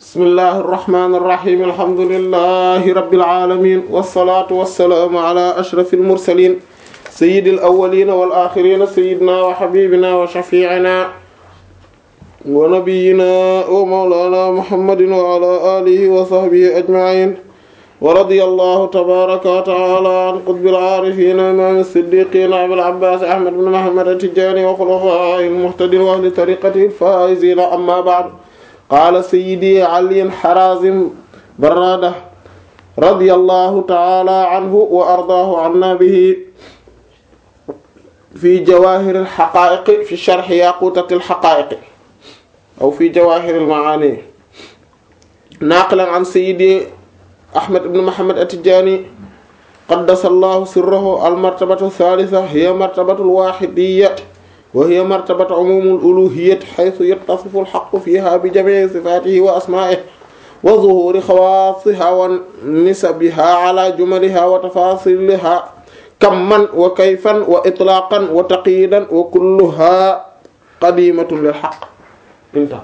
bismillahi irrahmani irrahim alhamdulillahi rabbil alamin wassalatu wassalaamu ala ashrafil mursalin sayyidil awwalina wal akhirina sayyidina wa habibina wa shafi'ina wa nabiyyina wa mawlana muhammadin wa ala alihi wa sahbihi ajma'in wa radiyallahu tabaraka wa ta'ala an qutbil arifina imam as-siddiqin abil abbas ahmad ibn muhammad at-tijani wa khulafa'il muhtadin wa ahli tariqatihi al-faizin amma ba'd qaala sayyidi Ali Harazim Barrada radiyallahu ta'ala anhu wa ardaahu anna bihi fi jawaahir al-haqaa'iq fi sharh yaquutat al-haqaa'iq aw fi jawaahir al-ma'aani naaqilan an sayyidi Ahmad ibn Muhammad at-Tijaani qaddasa Allahu sirrahu al-martabatu ath-thaalitha hiya martabatu al-waahidiyya wa hiya martabatu umumul uluhiyyati haythu yattasifu al-haqqu fiha bi jami'i sifatihi wa asma'ihi wa zuhuri khawaasiha wa nisabiha ala jumaliha wa tafasiliha kamman wa kayfan wa itlaqan wa taqyidan wa kulluha qadimatun lil haqq inta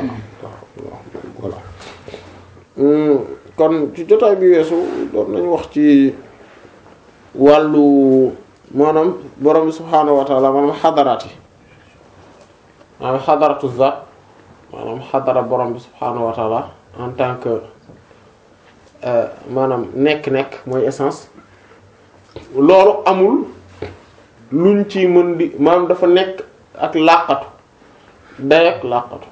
kon ci jotaay bi weesu doon nañu wax ci wàllu maanaam borom bi subhaanahu wa taala maanaam xadaraat yi maanaam xadaratu zaat maanaam xadara borom bi subhaanahu wa taala en tant que maanaam nekk-nekk mooy essence loolu amul luñ ci mën di maanaam dafa nekk ak làqatu day ak làqatu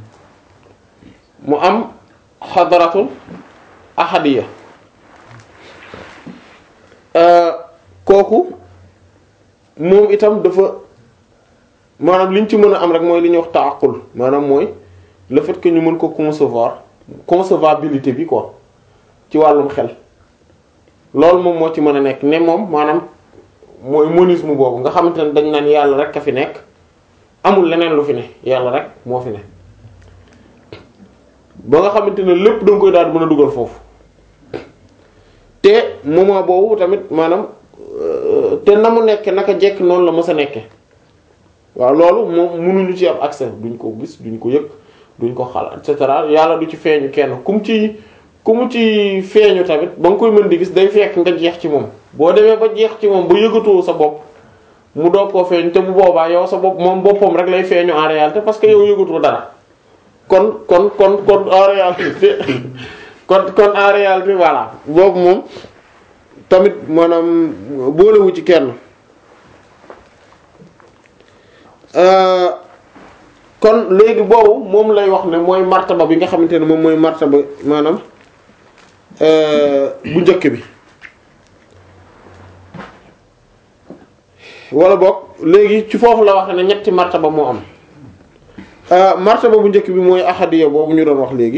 mu am xadaratul ahadiya kooku moom itam dafa maanaam li ñu ci mën a am rek mooy li ñuy wax taaqul maanaam mooy le fait que ñu mën ko concevoir concevabilité bi quoi ci wàllum xel loolu moom moo ci mën a nekk ne moom maanaam mooy monisme boobu nga xamante ne dañ naan yàlla rek a fi nekk amul leneen lu fi ne yàlla rek moo fi ne ba nga xamante ne lépp da nga koy daal di mën a dugal foofu te moment boobu tamit maanaam te na mu nekke naka jekk noonu la mës a nekke waaw loolu moom mënuñu ci am accès duñ ko gis duñ ko yëg duñ ko xalaat et cetera yàlla du ci feeñu kenn kum ci ku mu ci feeñu tamit ba nga koy mën di gis day fekk nga jeex ci moom boo demee ba jeex ci moom ba yëgatoo sa bopp mu doog koo feeñu te bu boobaa yow sa bopp moom boppam rek lay feeñu en réalité parce que yow yëgatoo dara kon kon kon kon en réalité kon kon en réalité voilà boobu moom tamit maanaam boolewu ci kenn kon léegi boobu moom lay wax ne mooy martaba bi nga xamante ne moom mooy martaba maanaam bu njëkk bi wala boog léegi ci foofu la wax ne ñetti martaba moo am martaba bu njëkk bi mooy ahadiya boobu ñu doon wax léegi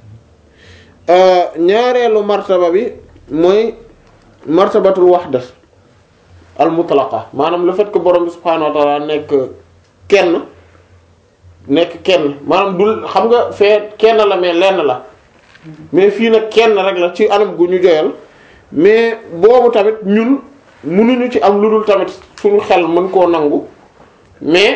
ñaareelu martaba bi mooy martabatul wahda al mutlaqa maanaam le fait que borom bi subhaanahu wa ta'ala nekk kenn nekk kenn maanaam dul xam nga fee kenn la mais lenn la mais fii nag kenn rek la ci anam gu ñu joyal mais boobu tamit ñun mënuñu ci am lu dul tamit suñu xel mën koo nangu mais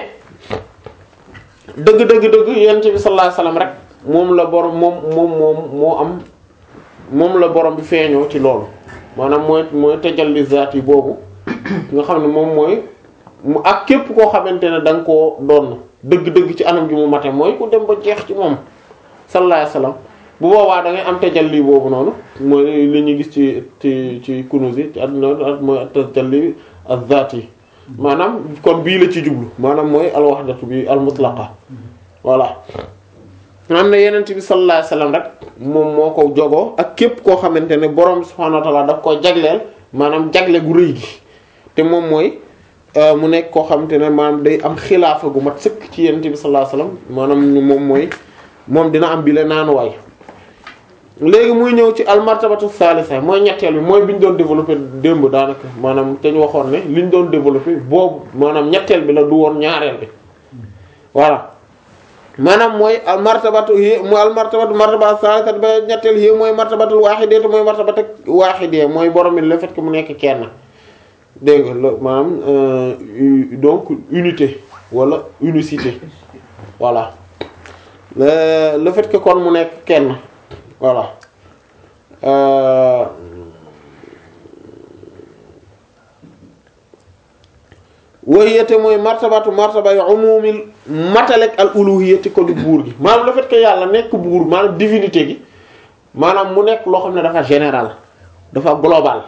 dëgg dëgg dëgg yonent bi sallallahu alayhi wasallam rek moom la borom moom moom moom moo am moom la borom bi feeñoo ci loolu maanaam mooy mooy tajalli zaat yi boobu nga xam ne moom mooy mu ak képp koo xamante ne da nga koo doon dëgg-dëgg ci anam gi mu mate mooy ku dem ba jeex ci moom sallallahu alayhi wasallam bu boobaa da ngay am tajalli boobu noonu mooy li ñuy gis ci ci ci kunuz yi ci àdduna mooy tajalli az-zaat yi maanaam kon bii la ci jublu maanaam mooy al-wahdatu bi al-mutlaqa voilà am na yenent bi sallallahu alayhi wasallam rek moom moo ko jogoo ak képp koo xamante ne borom subhaanahu wa ta'ala daf koo jagleel maanaam jagle gu rëy gi te moom mooy mu nekk koo xamante ne maanaam day am xilaafa gu mat sëkk ci yenent bi sallallahu alayhi wasallam maanaam moom mooy moom dina am bi la naanuwaay léegi muy ñëw ci al martabatu salisa mooy ñetteel bi mooy bi ñu doon développé démb daanaka maanaam te ñu waxoon ne li ñu doon développé boobu maanaam ñetteel bi la du woon ñaareel bi voilà maanaam mooy al martabatu yi mu al martabatu martabatu salisa ba ñetteel yi mooy martabatul wahidiyya te mooy martabatu wahidiyya mooy borom bi le fait que mu nekk kenn dégg nga lo maanaam donc unité wala unicité voilà le le fait que kon mu nekk kenn voilà euh, wahiyate mooy martabatu martaba yu umumil matalek al uluhiyati ko di buur gi maanaam le fait que yàlla nekk buur maanaam divinité gi maanaam mu nekk loo xam ne dafa général dafa global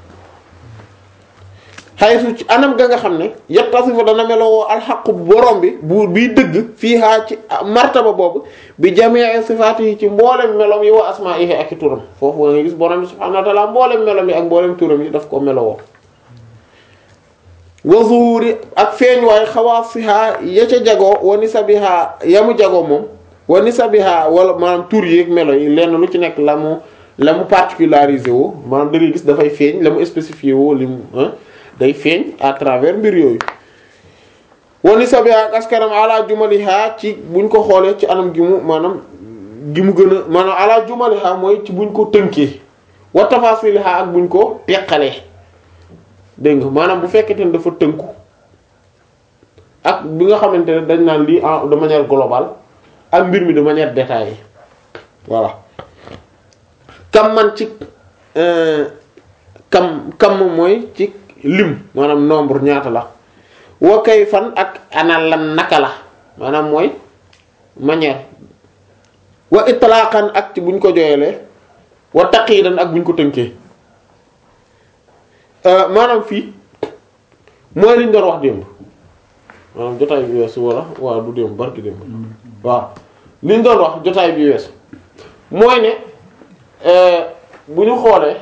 xaysu ci anam ga nga xam ne yattasifu dana melowoo alxaqu borom bi buur biy dëgg fii haa ci martaba boobu bi jamii sifaati yi ci mboolem melom yi wa asmaa'ihi ak i turam foofu nga gis borom bi subhaanahu wa ta'aala mboolem melom yi ak mboolem turam yi daf ko melowoo wa zuhuri ak feeñ waay xawaasiha ya ca jagoo wa nisabiha yamu jagoo moom wa nisabiha wala maanaam tur yi ak melo yi lenn lu ci nekk la mu la mu particularisé woo maanaam da ngay gis dafay feeñ la mu spécifié woo li mu day feeñ à travers mbir yooyu wa nisabiha ak askaram ala jumaliha ci buñ ko xoolee ci anam gi mu maanaam gi mu gën a maanaam ala jumaliha mooy ci buñ ko tënkee wa tafasiliha ak buñ ko teqalee dégg nga maanaam bu fekkente ne dafa tënku ak bi nga xamante ne dañ naan lii en de manière globale ak mbir mi de manière détaillée voilà kam man ci kam kam mooy ci lim maanaam nombre ñaata la wa kay fan ak ana lan naka la maanaam mooy manière wa itlaqan ak ci buñ ko jooyalee wa taqiidan ak buñ ko tënkee maanaam fii mooy liñ doon wax démb maanaam jotaay bi weesu wala waaw du démb barki démb waaw liñ doon wax jotaay bi weesu mooy ne bu ñu xoolee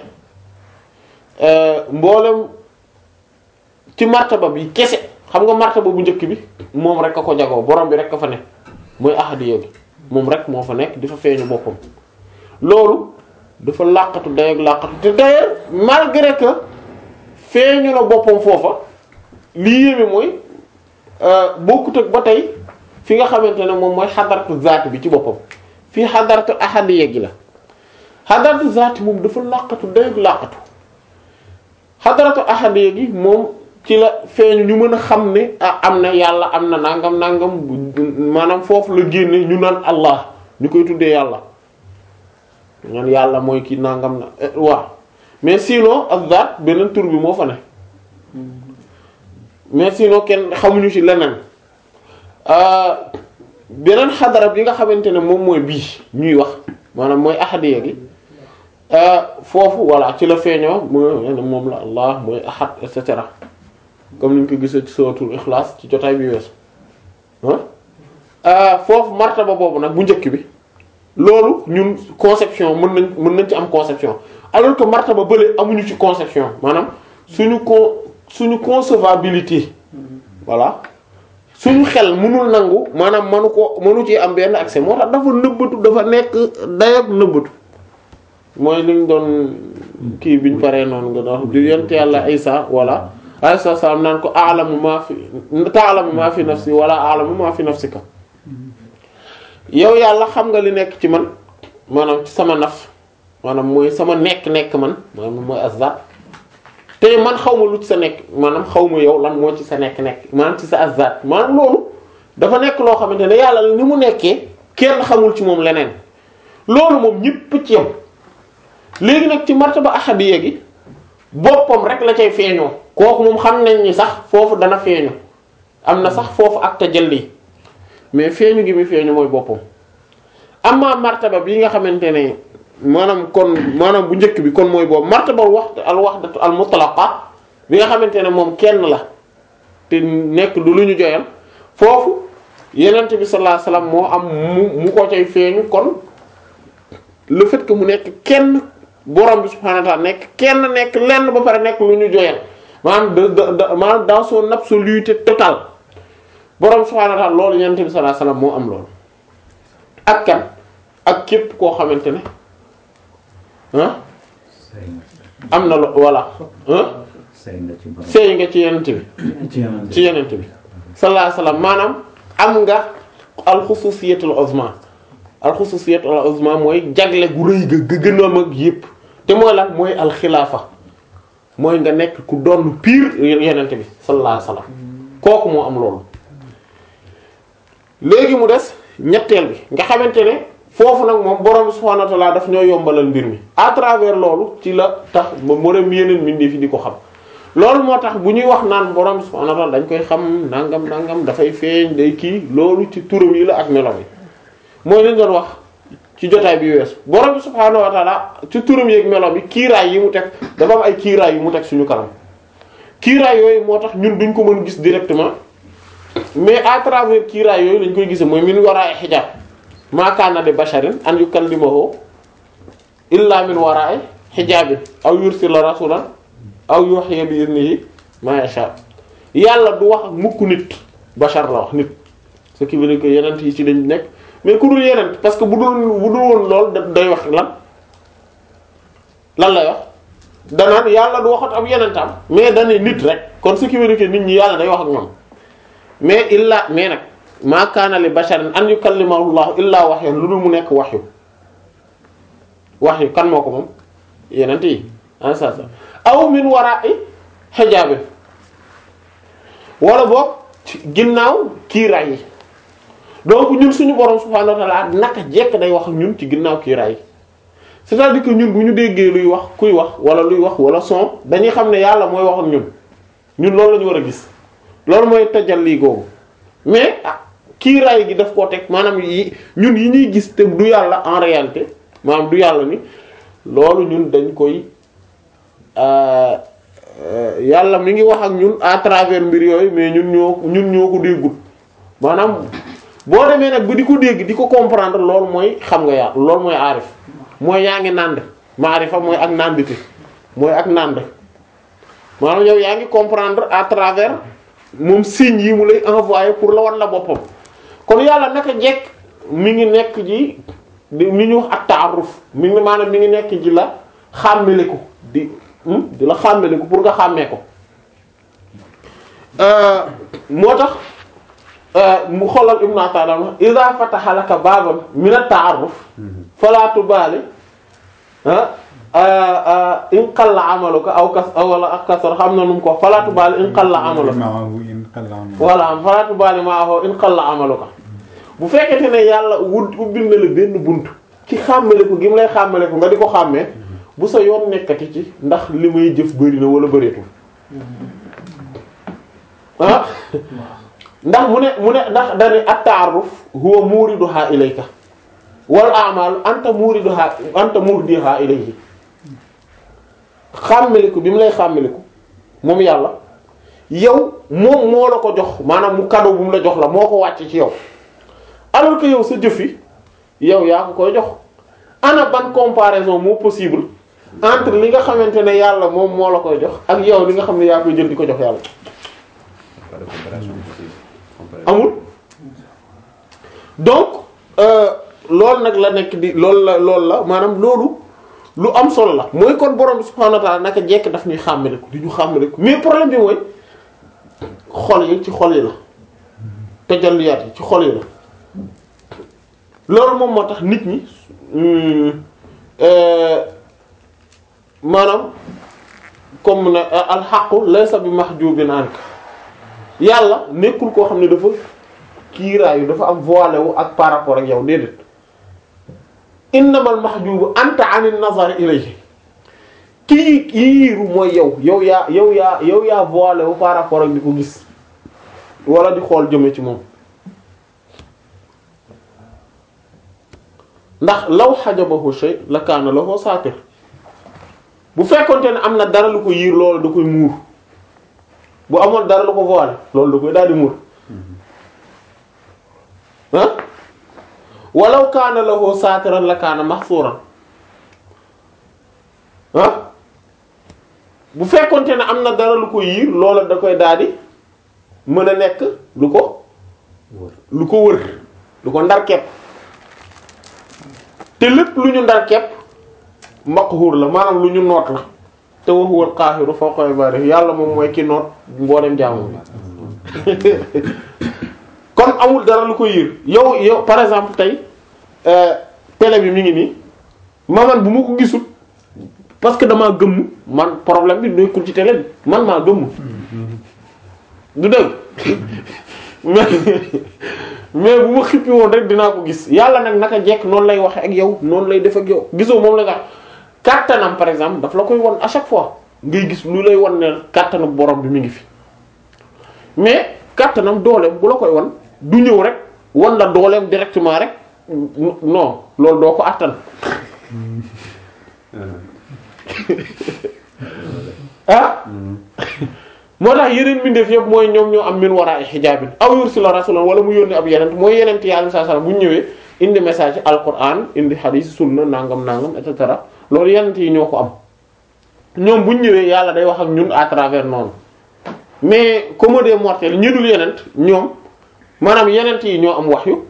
mboolem ci martaba bi kese xam nga martaba bu njëkk bi moom rek a ko jagoo borom bi rek a fa nekk mooy ahadiya gi moom rek moo fa nekk di fa feeñu boppam loolu dafa làqatu day ak làqatu te d'ailleurs malgré que feeñu na boppam foofa lii yéeme mooy bokkut ak ba tey fi nga xamante ne moom mooy xadaratu zaati bi ci boppam fii xadaratu ahadiya gi la xadaratu zaati moom dafa làqatu day ak làqatu xadaratu ahadiya gi moom ci la feeñu ñu mën a xam ne ah am na yàlla am na nangam nangam maanaam foofu la génne ñu naan allah ñu koy tuddee yàlla naan yàlla mooy kii nangam na waaw mais sinon ak zaat beneen tur bi moo fa ne mais sinon kenn xamuñu ci leneen beneen xadara bi nga xamante ne moom mooy bii ñuy wax maanaam mooy ahadiya gi foofu voilà ci la feeñoo moom la allah mooy ahad et cetera comme ni ñu ko gisee ci suratul ikhlas ci jotaay bi weesu ah foofu martaba boobu nag bu njëkk bi loolu ñun conception mën nañ mën nañ ci am conception alors que martaba bële amuñu ci conception maanaam suñu con suñu concevabilité voilà suñu xel mënul nangu maanaam mënu ko mënu ci am benn accès moo tax dafa nëbbatu dafa nekk dayoog nëbbatu mooy liñ doon kii biñ paree noonu nga doon di yent yàlla Isa wala alayhi salaam naan ko a'lamu ma fi ta'lamu ma fi nafsi wala a'lamu ma fi nafsika yow yàlla xam nga li nekk ci man maanaam ci sama naf maanaam mooy sama nekk-nekk man maanaam mooy azat te man xaw ma lu ci sa nekk maanaam xaw ma yow lan moo ci sa nekk-nekk maanaam ci sa azat maanaam loolu dafa nekk loo xamante ne yàlla ni mu nekkee kenn xamul ci moom leneen loolu moom ñëpp ci yam léegi nag ci martaba ahadiyya gi boppam rek la cay feeñoo kooku moom xam nañ ni sax foofu dana feeñu am na sax foofu ak tajalli mais feeñu gi muy feeñu mooy boppam amma martaba bi nga xamante ne maanaam kon maanaam bu njëkk bi kon mooy boobu martaba wax al wahdatu al mutlaqa bi nga xamante ne moom kenn la te nekk du lu ñu joyal foofu yenent bi sallallahu alayhi wasallam moo am mu mu ko cay feeñu kon le fait que mu nekk kenn borom bi subhanahu wa ta'ala nekk kenn nekk lenn ba pare nekk lu ñu joyal maanaam de de maanaam dans son absoluté totale borom subhanahu wa ta'ala loolu yenent bi sallallahu alayhi wasallam moo am loolu ak kan ak képp koo xamante ne ah am na lo voilà ah sëy nga ci yenent bi ci yenent bi sallallahu alayhi wasallam maanaam am nga alxususiyatul uzma alxususiyatul uzma mooy jagle gu rëy ga ga gën a mag yépp te mooy lan mooy alxilaafa mooy nga nekk ku doon pire yenent bi sallallahu alayhi wasallam kooku moo am loolu léegi mu des ñetteel bi nga xamante ne foofu nag moom borom subhanahu wa ta'ala daf ñoo yombalal mbir mi à travers loolu ci la tax ba moroom yeneen mbindeef fi di ko xam loolu moo tax bu ñuy wax naan borom subhanahu wa ta'ala dañ koy xam nangam nangam dafay feeñ day kii loolu ci turam yi la ak melo yi mooy lañ doon wax ci jotaay bi weesu borom subhanahu wa ta'ala ci turam yi ak melo bi kiiraay yi mu teg dafa am ay kiiraay yu mu teg suñu kanam kiiraay yooyu moo tax ñun duñ ko mën gis directement mais à travers kiiraay yooyu lañ koy gisee mooy min waraay xijaab maa kaana li basharin an yukallimahu illa min wara'i hijaabin aw yursila rasulan aw yuhyi bi idnihi ma yasha yàlla du wax ak mukk nit bashar la wax nit ce qui veut dire que yenent yi ci lañ nekk mais ku dul yenent parce que bu dul bu dul woon lool da day wax lan lan lay wax danaan yàlla du waxat ab yenentam mais dane nit rek kon ce qui veut dire que nit ñi yàlla day wax ak ñoom mais illa mais nag maa kaana li basharin an yukallimahu llahu illaa wahyan lu dul mu nekk wahyu wahyu kan moo ko moom yenent yi en sa sa aw min wara'i hijaabin wala boog ginnaaw kiiraay yi donc ñun suñu borom subhaanahu wa ta'ala naka jekk day wax ak ñun ci ginnaaw kiiraay yi c'est-à-dire que ñun bu ñu déggee luy wax kuy wax wala luy wax wala son dañuy xam ne yàlla mooy wax ak ñun ñun loolu la ñu war a gis loolu mooy tajalli googu mais ah kiiraay gi daf koo teg maanaam yi ñun yi ñuy gis te du yàlla en réalité maanaam du yàlla ni loolu ñun dañ koy yàlla mi ngi wax ak ñun à travers mbir yooyu mais ñun ñoo ñun ñoo ko déggut maanaam boo demee nag ba di ko dégg di ko comprendre loolu mooy xam nga yàlla loolu mooy aarif mooy yaa ngi nànd maarifa mooy ak nàndite mooy ak nànd maanaam yow yaa ngi comprendre à travers moom signe yi mu lay envoyer pour la wan la boppam kon yàlla naka jekk mi ngi nekk ji di mi ñu wax ak taaruf mi ngi maanaam mi ngi nekk ji la xàmmeliku di di la xàmmeliku pour nga xàmmee ko moo tax mu xoolal Ibn Ata'illah idha fataha laka baban min at-ta'arruf fala tubali in qalla amaluka aw kas wala ak kasar xam na nu mu ko fala tubali in qalla amaluka wala fala tubali ma'ahu in qalla amaluka bu fekkente ne yàlla wut ubbil na la benn bunt ci xàmmale ko gi mu lay xàmmale ko nga di ko xàmmee bu sa yoon nekkati ci ndax li may jëf bëri na wala bëreetul ah ndax mu ne mu ne ndax dani at-ta'arruf huwa muriduha ilayka wal a'mal anta muriduha anta murdiha ilayhi xàmmaliku bi mu lay xàmmaliku moom yàlla yow moom moo la ko jox maanaam mu cadeau bu mu la jox la moo ko wàcc ci yow alors que yow sa jëf yi yow yaa ko koy jox ana ban comparaison moo possible entre li nga xamante ne yàlla moom moo la koy jox ak yow li nga xam ne yaa koy jël di ko jox yàlla amul donc loolu nag la nekk di loolu la loolu la maanaam loolu lu am solo la mooy kon borom bi subhaanahu wa ta'ala naka jekk daf ñuy xàmmaliku di ñu xàmmaliku mais problème bi mooy xol yi ci xol yi la tajalliyaat yi ci xol yi la loolu moom moo tax nit ñi maanaam comme ne alxaqu laysa bi mahjubin anka yàlla nekkul koo xam ne dafa kiiraayu dafa am voilé wu ak par rapport ak yow déedéet innamal mahjubu anta anin nazar ilayhi kii kiiru mooy yow yow yaa yow yaa yow yaa voilé wu par rapport ak di ko gis wala di xool jëme ci moom ndax law xajabahu shay la kaana lahu saatir bu fekkonte ne am na dara lu ko yiir loolu da koy muur bu amoon dara lu ko voilé loolu da koy daal di muur ah walaw kaana lahu saatiran la kaana mahsuran ah bu fekkonte ne am na dara lu ko yiir loolu da koy daal di mën a nekk lu ko lu ko wër lu ko ndar kepp te lépp lu ñu ndar kepp maqhur la maanaam lu ñu noot la te wa huwal qaahiru fawqa ibaadihi yàlla moom mooy ki noot mboolem jaamu bi kon amul dara lu ko yiir yow yow par exemple tey télé bi mi ngi nii ma man bu ma ko gisul parce que damaa gëmm man problème bi nekkul ci télé bi man maa gëmm du dëgg mais mais bu ma xippi woon rek dinaa ko gis yàlla nag naka jekk noonu lay waxe ak yow noonu lay def ak yow gisoo moom la nga kàttanam par exemple daf la koy won à chaque fois ngay gis lu lay won ne kàttanu borom bi mi ngi fi mais kàttanam dooleem bu la koy won du ñëw rek won la dooleem directement rek non loolu doo ko àttan ah moo tax yeneen mbindeef yëpp mooy ñoom ñoo am min wara'i hijaabin aw yursila rasulan wala mu yónni ab yeneen mooy yeneen yi alayhi salaam bu ñu ñëwee indi message alquran indi hadith sunna nangam nangam et cetera loolu yeneen yi ñoo ko am ñoom bu ñu ñëwee yàlla day wax ak ñun à travers noonu mais comme des mortels ñi dul yeneen ñoom maanaam yeneen yi ñoo am wahyu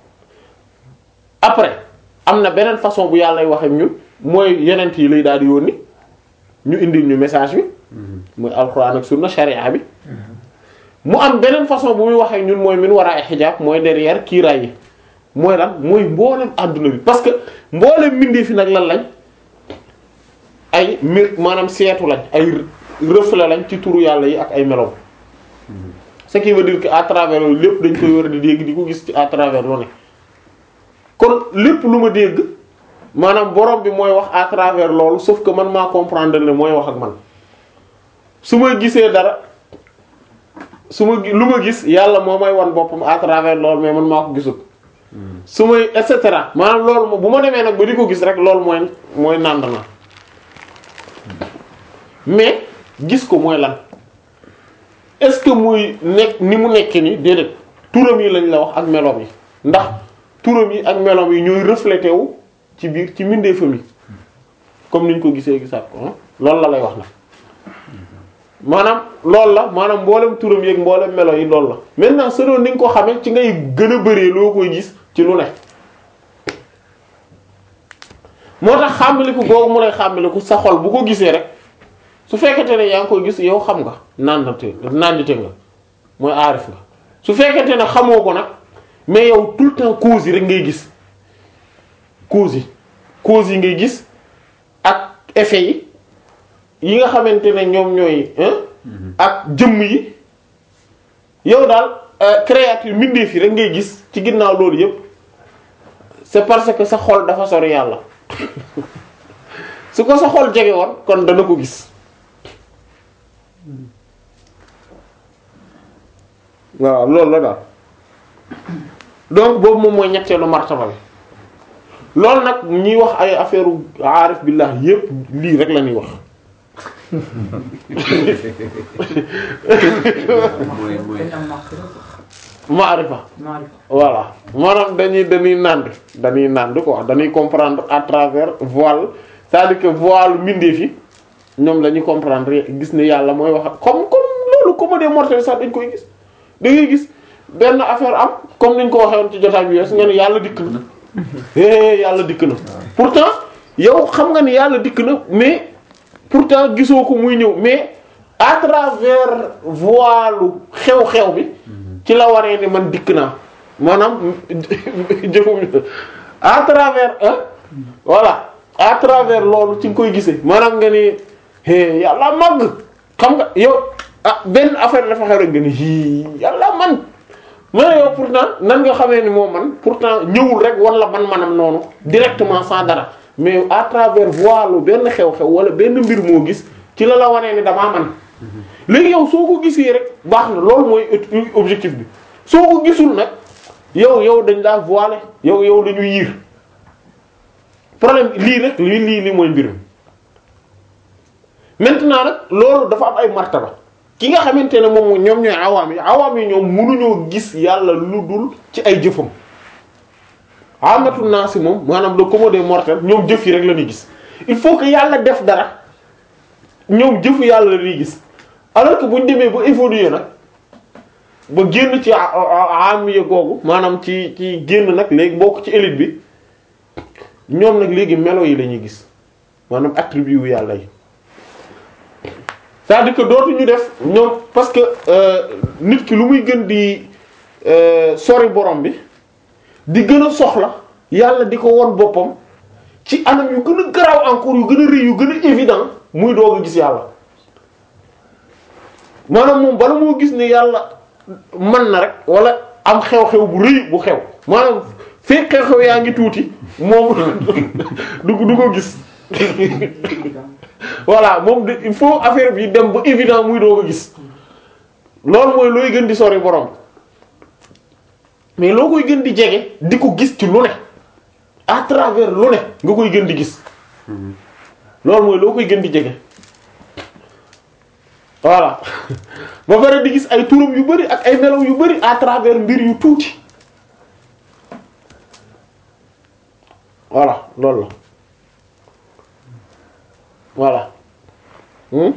après am na beneen façon bu yàlla lay wax ak ñun mooy yeneen yi lay daal di yónni ñu indil ñu message bi. muy alxuraan ak sunna sharia bi mu am beneen façon bu muy waxee ñun mooy min war a ay xijaab mooy derrière kiiraay yi mooy lan mooy mboolem àdduna bi parce que mboolem mbindee fi nag lan lañ ay mir maanaam seetu lañ ay reflet lañ ci turu yàlla yi ak ay melow ce qui veut dire que à travers loolu lépp dañ koy war a di dégg di ko gis ci à travers lu ne kon lépp lu ma dégg maanaam borom bi mooy wax à travers loolu sauf que man maa comprendre ne mooy wax ak man su ma gisee dara su ma lu ma gis yàlla moo may wan boppam à travers loolu mais man maa ko gisul su may et cetera maanaam loolu moom bu ma demee nag ba di ko gis rek loolu mooy mooy nànd na mais gis ko mooy lan est-ce que muy nekk ni mu nekkee ni déedéet turam yi lañ la wax ak meloom yi ndax turam yi ak meloom yi ñooy reflété wu ci biir ci mbindeefam yi comme niñ ko gisee gisaat ko loolu la lay wax nag maanaam loolu la maanaam mboolem turam yeeg mboolem melo yi loolu la maintenant selon ni nga ko xamee ci ngay gën a bëree loo koy gis ci lu ne moo tax xàmmaliku googu mu lay xàmmaliku sa xol bu ko gisee rek su fekkente ne yaa ngi koy gis yow xam nga nandate nandite nga mooy aarif nga su fekkente ne xamoo ko nag mais yow tout le temps cause yi rek ngay gis cause yi cause yi ngay gis ak effet yi yi nga xamante ne ñoom ñooy ak jëmm yi yow daal créature mbindeef yi rek ngay gis ci ginnaaw loolu yépp c'est parce que sa xol dafa sori yàlla su ko sa xol jege woon kon dana ko gis waaw loolu la daal donc boobu moom mooy ñetteelu martaba bi loolu nag ñuy wax ay affaire aarif billah yépp lii rek la ñuy wax mooy mooy maarifa voilà maanaam dañuy dañuy nànd dañuy nànd quoi dañuy comprendre à travers voile c'est-à-dire que voile mbindeef yi ñoom la ñuy comprendre gis ne yàlla mooy wax comme comme loolu comme des mortels sax dañ koy gis da ngay gis benn affaire am comme niñ ko waxee woon ci jotaay bi wees nga ne yàlla dikk na é yàlla dikk na pourtant yow xam nga ni yàlla dikk na mais pourtant gisoo ko muy ñëw mais à travers voile xew-xew bi ci la waree ni man dikk naa maanaam jëfum à travers hein voilà à travers loolu ci nga koy gisee maanaam nga ni é yàlla màgg xam nga yow ah benn affaire dafa xew rek nga ni hi yàlla man mais yow pourtant nan nga xamee ni moo man pourtant ñëwul rek wala man manam noonu directement sans dara mais à travers voile benn xew-xew wala benn mbir moo gis ci la la wanee ni damaa man léegi yow soo ko gisee rek baax na loolu mooy objectif bi soo ko gisul nag yow yow dañ laa voilé yow yow dañu yiir problème lii rek lii lii lii mooy mbir mi maintenant nag loolu dafa am ay martaba ki nga xamante ne moom ñoom ñooy awaam yi awaam yi ñoom mënuñoo gis yàlla lu dul ci ay jëfam amatu naa si moom maanaam le commun des mortels ñoom jëf yi rek la ñuy gis il faut que yàlla def dara ñoom jëfu yàlla la ñuy gis alors que bu ñu demee ba évoluer nag ba génn ci amiya googu maanaam ci ci génn nag léegi bokk ci élite bi ñoom nag léegi melo yi la ñuy gis maanaam attribut yu yàlla yi c'est-à-dire que dootuñu def ñoom parce que nit ki lu muy gën di sori borom bi di gën a soxla yàlla di ko won boppam ci anam yu gën a garaaw encore yu gën a rëy yu gën a évident muy doog a gis yàlla maanaam moom bala moo gis ne yàlla mën na rek wala am xew-xew bu rëy bu xew maanaam fekk xew-xew yaa ngi tuuti moom du du ko gis voilà moom de il faut affaire bi dem ba évident muy doo ko gis loolu mooy looy gën di sori borom mais loo koy gën di jege di ko gis ci lu ne à travers lu ne nga koy gën di gis loolu mooy loo koy gën di jege voilà ba pare di gis ay turam yu bari ak ay melaw yu bari à travers mbir yu tuuti voilà loolu la voilà hmm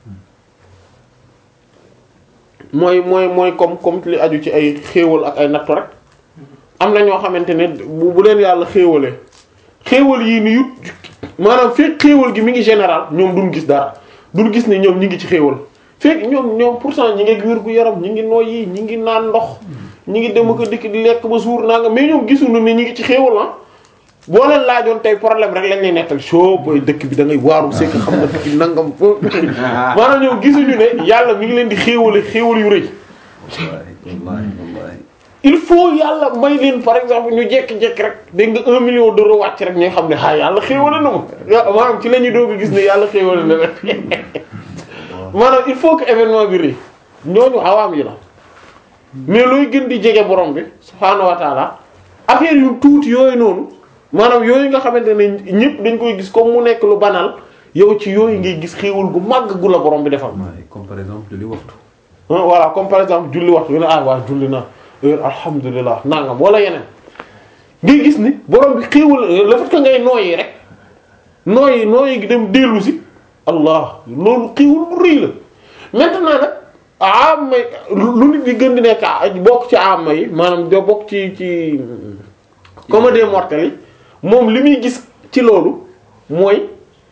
mooy mooy mooy comme comme li aju ci ay xéewal ak ay nattu rek am na ñoo xamante ne bu bu leen yàlla xéewalee xéewal yii ni yut maanaam fekk xéewal gi mi ngi général ñoom duñ gis dara duñ gis ne ñoom ñi ngi ci xéewal fekk ñoom ñoom pourtant ñi ngi wér gu yaram ñi ngi noyyi ñi ngi naan ndox ñi ngi dem ko dikk di lekk ba suur naa nga mais ñoom gisuñu ne ñi ngi ci xéewal ah boo leen laajoon tey problème rek lañ lay nettal soo booy dëkk bi da ngay waaru c'est que xam nga dëkk bi nangam fo maanaam ñoom gisuñu ne yàlla mi ngi leen di xéewale xéewal yu rëy wallahi wallahi il faut yàlla may leen par exemple ñu jekki-jekki rek dégg nga un million d'euros wàcc rek ñu xam ne ah yàlla xéewale na ma maanaam ci la ñuy doog a gis ne yàlla xéewale na leen maanaam il faut que événement bi rëy ñooñu awaam yi la mais looy gën di jege borom bi subhaanahu wa taala affaire yu tuuti yooyu noonu maanaam yooyu nga xamante ne ñëpp dañ koy gis comme mu nekk lu banal yow ci yooyu ngay gis xéewal gu màgg gu la borom bi defal. wallahi comme par exemple julli waxtu ah voilà comme par exemple julli waxtu yu ne ah waa julli na heure alhamdulilah nangam wala yeneen ngay gis ni borom bi xéewal le fait que ngay nooyi rek nooyi nooyi gi dem dellu si allah loolu xéewal bu rëy la maintenant nag amma lu nit di gën di nekk bokk ci amma yi maanaam doo bokk ci ci comme des mortels yi moom li muy gis ci loolu mooy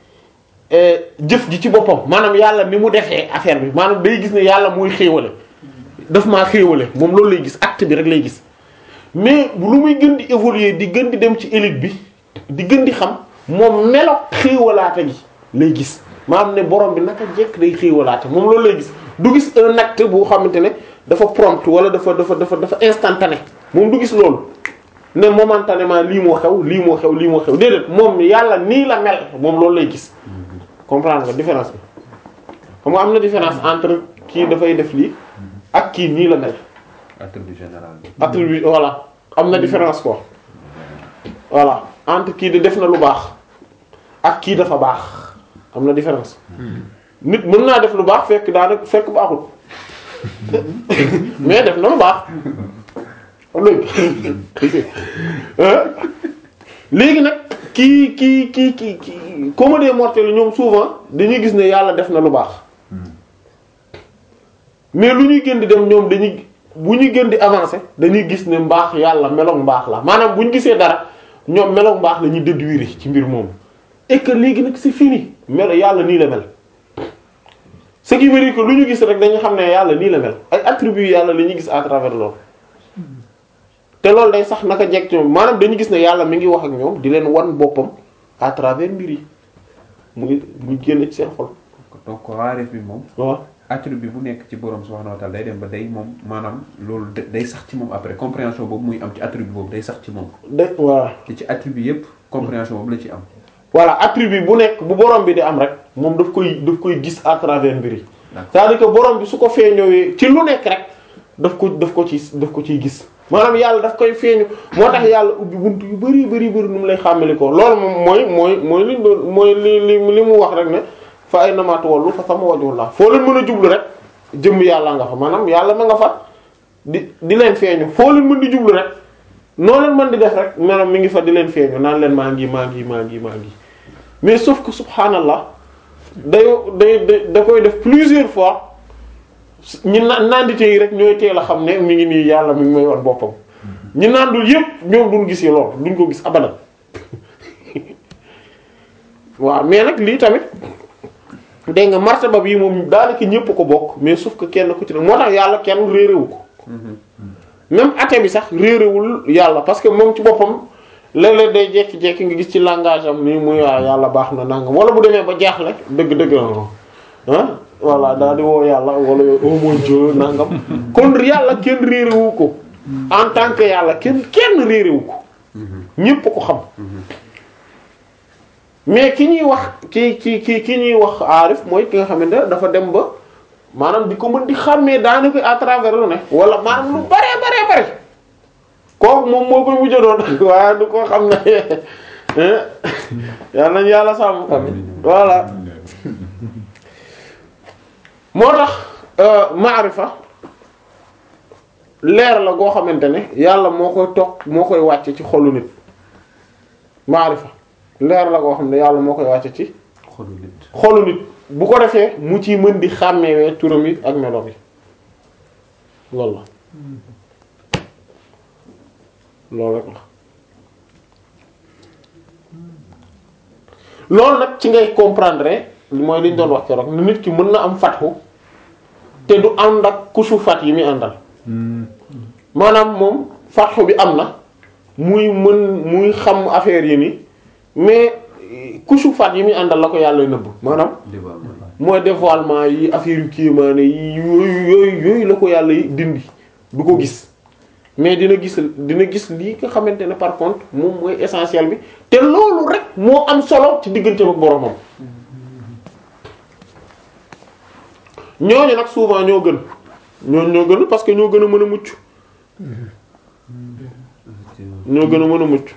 jëf ji ci boppam maanaam yàlla ni mu defee affaire bi maanaam day gis ne yàlla muy xéewale daf maa xéewale moom loolu lay gis acte bi rek lay gis mais lu muy gën di évoluer di gën di dem ci élite bi di gën di xam moom melo xéewalaate gi lay gis maanaam ne borom bi naka jekk day xéewalaate moom loolu lay gis du gis un acte bu xamante ne dafa prompt wala dafa dafa dafa dafa instantané moom du gis loolu ne momentanément lii moo xew lii moo xew lii moo xew déedéet moom yàlla nii la mel moom loolu lay gis comprendre nga différence bi xam nga am na différence entre kii dafay def lii ak kii nii la mel attribut général bi attribut voilà am na différence quoi voilà entre kii di def na lu baax ak kii dafa baax am na différence nit mën naa def lu baax fekk daanaka fekk baaxul mais def na lu baax léegi léegi nag kii kii kii kii kii comme des mortels ñoom souvent dañuy gis ne yàlla def na lu baax mais lu ñuy gën di dem ñoom dañuy bu ñuy gën di avancer dañuy gis ne mbaax yàlla meloog mbaax la maanaam bu ñu gisee dara ñoom meloog mbaax la ñuy déduire ci mbir moomu et que léegi nag c'est fini melo yàlla nii la mel ce qui veut dire que lu ñu gis rek dañu xam ne yàlla nii la mel ay attributs yàlla la ñuy gis à travers loolu te loolu day sax naka jekk ci ñoom maanaam dañu gis ne yàlla mi ngi wax ak ñoom di leen wan boppam à travers mbir yi mu ngi mu ngi génn ci seen xol donc waarif bi moom waaw attribut bu nekk ci borom subhanahu wa ta'ala day dem ba day moom maanaam loolu da- day sax ci moom après compréhension boobu muy am ci attribut boobu day sax ci moom de voilà te ci attribut yépp compréhension boobu la ci am voilà attribut bu nekk bu borom bi di am rek moom daf koy daf koy gis à travers mbir yi D'accord. c'est-à-dire que borom bi su ko feeñowee ci lu nekk rek daf ko daf ko ci daf ko ciy gis maanaam yàlla daf koy feeñu moo tax yàlla ubbi bunt yu bari bari bari nu mu lay xàmmali ko loolu moom mooy mooy mooy li doon mooy li li li mu wax rek ne fa ay namaatu wallu fa sama wajhullah foo leen mën a jublu rek jëmm yàlla nga fa maanaam yàlla ma nga fa di di leen feeñu foo leen mën di jublu rek noo leen mën di def rek maanaam mi ngi fa di leen feeñu naan leen maa ngi maa ngi maa ngi maa ngi mais sauf que subhanallah day day day da koy def plusieurs fois ñi na nandite yi rek ñooy teel a xam ne mi ngi nii yàlla mi ngi may wan boppam ñi nandul yépp ñoom duñ gis yi lool duñ ko gis abadan waaw mais nag lii tamit dégg nga martaba bii moom daanaka ñépp ko bokk mais sauf que kenn ku ci ne moo tax yàlla kenn réeréwu ko même athée bi sax réeréwul yàlla parce que moom ci boppam léeg-léeg day jekki-jekki nga gis ci langage am nii muy waa yàlla baax na nangam wala bu demee ba jaaxle dëgg-dëgg ah voilà daal di woo yàlla wala oh mon Dieu nangam kon yàlla kenn réerewu ko en tant que yàlla kenn kenn réerewu ko ñépp ko xam mais ki ñuy wax ki ki ki ki ñuy wax aarif mooy ki nga xamante ne dafa dem ba maanaam di ko mën di xàmmee daanaka à travers lu ne wala maanaam lu bare bare bare kooku moom moo koy mujj doon waaye du ko xam ne yal nañu yàlla sàmm voilà moo tax maarifa leer la goo xamante ne yàlla moo koy toog moo koy wàcce ci xolu nit maarifa leer la goo xam ne yàlla moo koy wàcce ci xolu nit xolu nit bu ko defee mu ciy mën di xàmmewee turam yi ak meloom yi loolu la loolu rek la loolu nag ci ngay comprendre mooy li ñu doon wax keroog ni nit ki mën na am fatxu te du ànd ak kusu fat yi muy àndal maanaam moom fatxu bi am na muy mën muy xam affaire yi ni mais kusu fat yi muy àndal la ko yàlla nëbb maanaam dévoilement mooy dévoilement yi affaire yu kiimaane yi yooyu yooyu yooyu la ko yàlla dindi du ko gis mais dina gis dina gis lii nga xamante ne par contre moom mooy essentiel bi te loolu rek moo am solo ci diggante ak boromam ñooñu nag souvent ñoo gën ñooñu ñoo gën parce que ñoo gën a mën a mucc ñoo gën a mën a mucc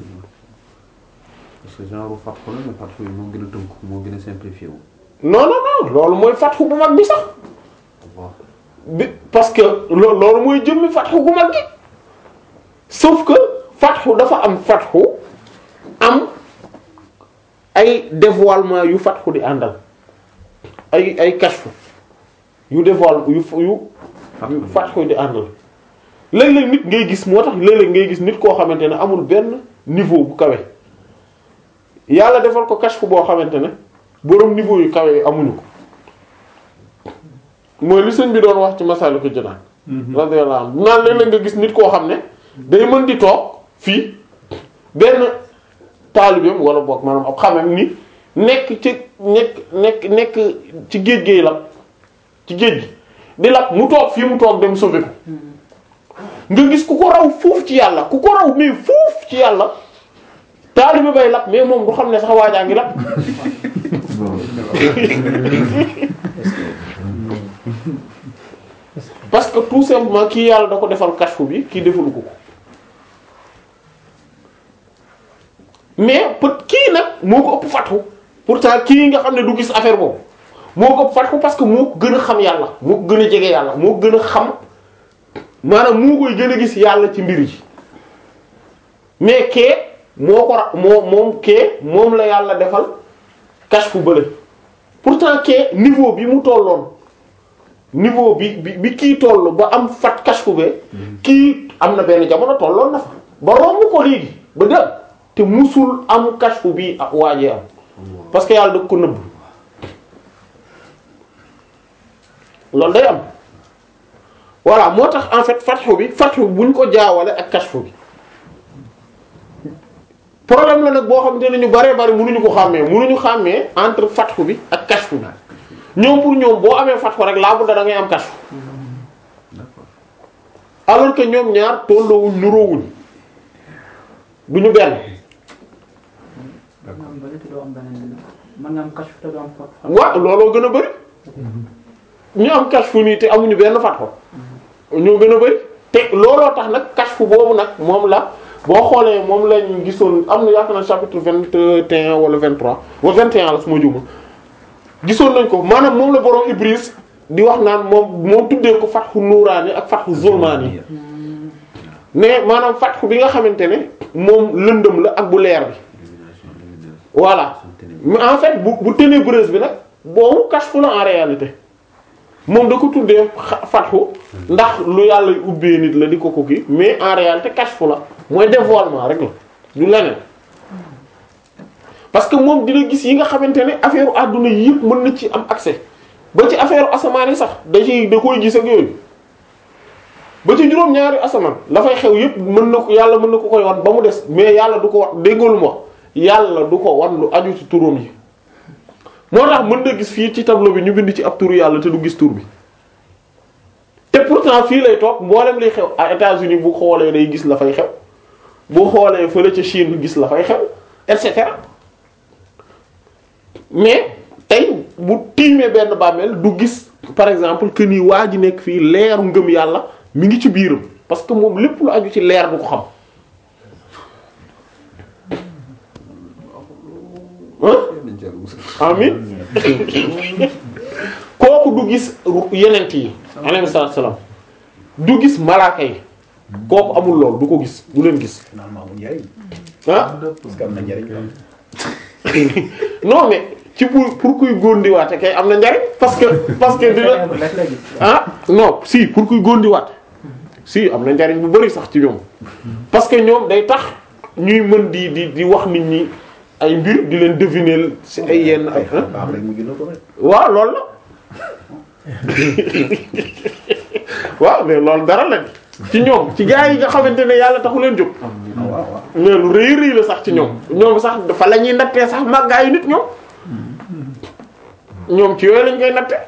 parce que genre fatxu la mais fatxu yi moo gën a tënk moo gën a simplifié wu non non non loolu mooy fatxu bu mag bi sax waaw bi parce que loo loolu mooy jëmmi fatxu bu mag gi sauf que fatxu dafa am fatxu am ay dévoilement yu fatxu di àndal ay ay kashfu yu dévoile yu yu yu fatxu di àndal léeg-léeg nit ngay gis moo tax léeg-léeg ngay gis nit koo xamante ne amul benn niveau bu kawe yàlla defal ko kashfu boo xamante ne boroom niveau yu kawe yi amuñu ko mooy li sëñ bi doon wax ci Masaalikul Jinaan radiyallahu anhu naan léeg-léeg nga gis nit koo xam ne day mën di toog fii benn taalibeem wala boog maanaam ab xamem ni nekk ci nekk nekk nekk ci géej géey lab ci géej gi di lab mu toog fii mu toog dem sauver ko nga gis ku ko raw foofu ci yàlla ku ko raw mais foofu ci yàlla taalibe bay lab mais moom du xam ne sax waajaa ngi lab parce que tout simplement kii yàlla da ko defal kashfu bi kii defalu ko ko mais peut kii nag moo ko ëpp fatxu pourtant kii nga xam ne du gis affaire boobu moo ko ëpp fatxu parce que moo ko gën a xam yàlla moo ko gën a jege yàlla moo ko gën a xam maanaam moo koy gën a gis yàlla ci mbir yi mais kee moo ko ra moo moom kee moom la yàlla defal kashfu bële pourtant kee niveau bi mu tolloon niveau bi bi bi kii toll ba am fat kashfu be kii am na benn jamono tolloon na fa ba romb ko léegi ba dem te musul am kashfu bi ak waajee am parce que yàlla da ko nëbb loolu day am voilà moo tax en fait fatxu bi fatxu buñ ko jaawale ak kashfu bi problème la nag boo xamante ne ñu baree bari mënuñu ko xàmmee mënuñu xàmmee entre fatxu bi ak kashfu bi ñoom pour ñoom boo amee fatxu rek laa bu da ngay am kashfu alors que ñoom ñaar tolloowuñ nuroowuñ duñu benn nga am bëri te doo am beneen mën nga am kashfu te doo am fat waaw looloo gën a bari ñu am kashfu nii te amuñu benn fatxu ñoo gën a bari te looloo tax nag kashfu boobu nag moom la boo xoolee moom lañ gisoon am na yaakaar na chapitre vingt et un wala vingt trois wala vingt et un la su ma juumul gisoon nañ ko maanaam moom la borom Ibris di wax naan moom moom tuddee ko fatxu nuuraani ak fatxu zulmaani mais maanaam fatxu bi nga xamante ne moom lëndëm la ak bu leer bi voilà mais en fait bu bu ténébreuse bi nag boobu kashfu la en réalité moom da ko tuddee fatxu ndax lu yàlla ubbee nit la di ko ko kii mais en réalité kashfu la mooy dévoilement rek la du leneen parce que moom dina gis yi nga xamante ne affaire àdduna yi yëpp mën na ci am accès ba ci affaire asamaan yi sax da ciy da koy gis ak yooyu ba ci juróom-ñaari asamaan la fay xew yëpp mën na ko yàlla mën na ko koy wan ba mu des mais yàlla du ko wax déggoolu ma yàlla du ko wan lu aju ci turam yi moo tax mën nga gis fii ci tableau bi ñu bind ci ab turu yàlla te du gis tur bi te pourtant fii lay toog mboolem liy xew à États-Unis bu xoolee day gis la fay xew bu xoolee fële ca Chine gis la fay xew et cetera mais tey bu tiimee benn bàmmeel du gis par exemple que ni waa ji nekk fii leeru ngëm yàlla mi ngi ci biiram parce que moom lépp lu aju ci leer du ko xam ah amin kooku du gis yenent yi alayhi salaatu salaam du gis malaaka yi kooku amul lool du ko gis du leen gis finalement amul njariñ ah parce que am na njariñ tam non mais ci pour pour kuy góondiwaate kay am na njariñ parce que parce que dina rek la gis. ah non si pour kuy góondiwaat si am na njariñ bu bari sax ci ñoom parce que ñoom day tax ñuy mën di di di wax nit ñi ay mbir di leen deviner ci ay yenn ay ah baax rek mujj na ko rek waaw loolu la waaw mais loolu dara la ci ñoom ci gaa yi nga xamante ne yàlla taxu leen jóg waaw waaw mais lu rëy rëy la sax ci ñoom ñoom sax dafa la ñuy nattee sax màggaayu nit ñoom ñoom ci yooyu lañ koy natte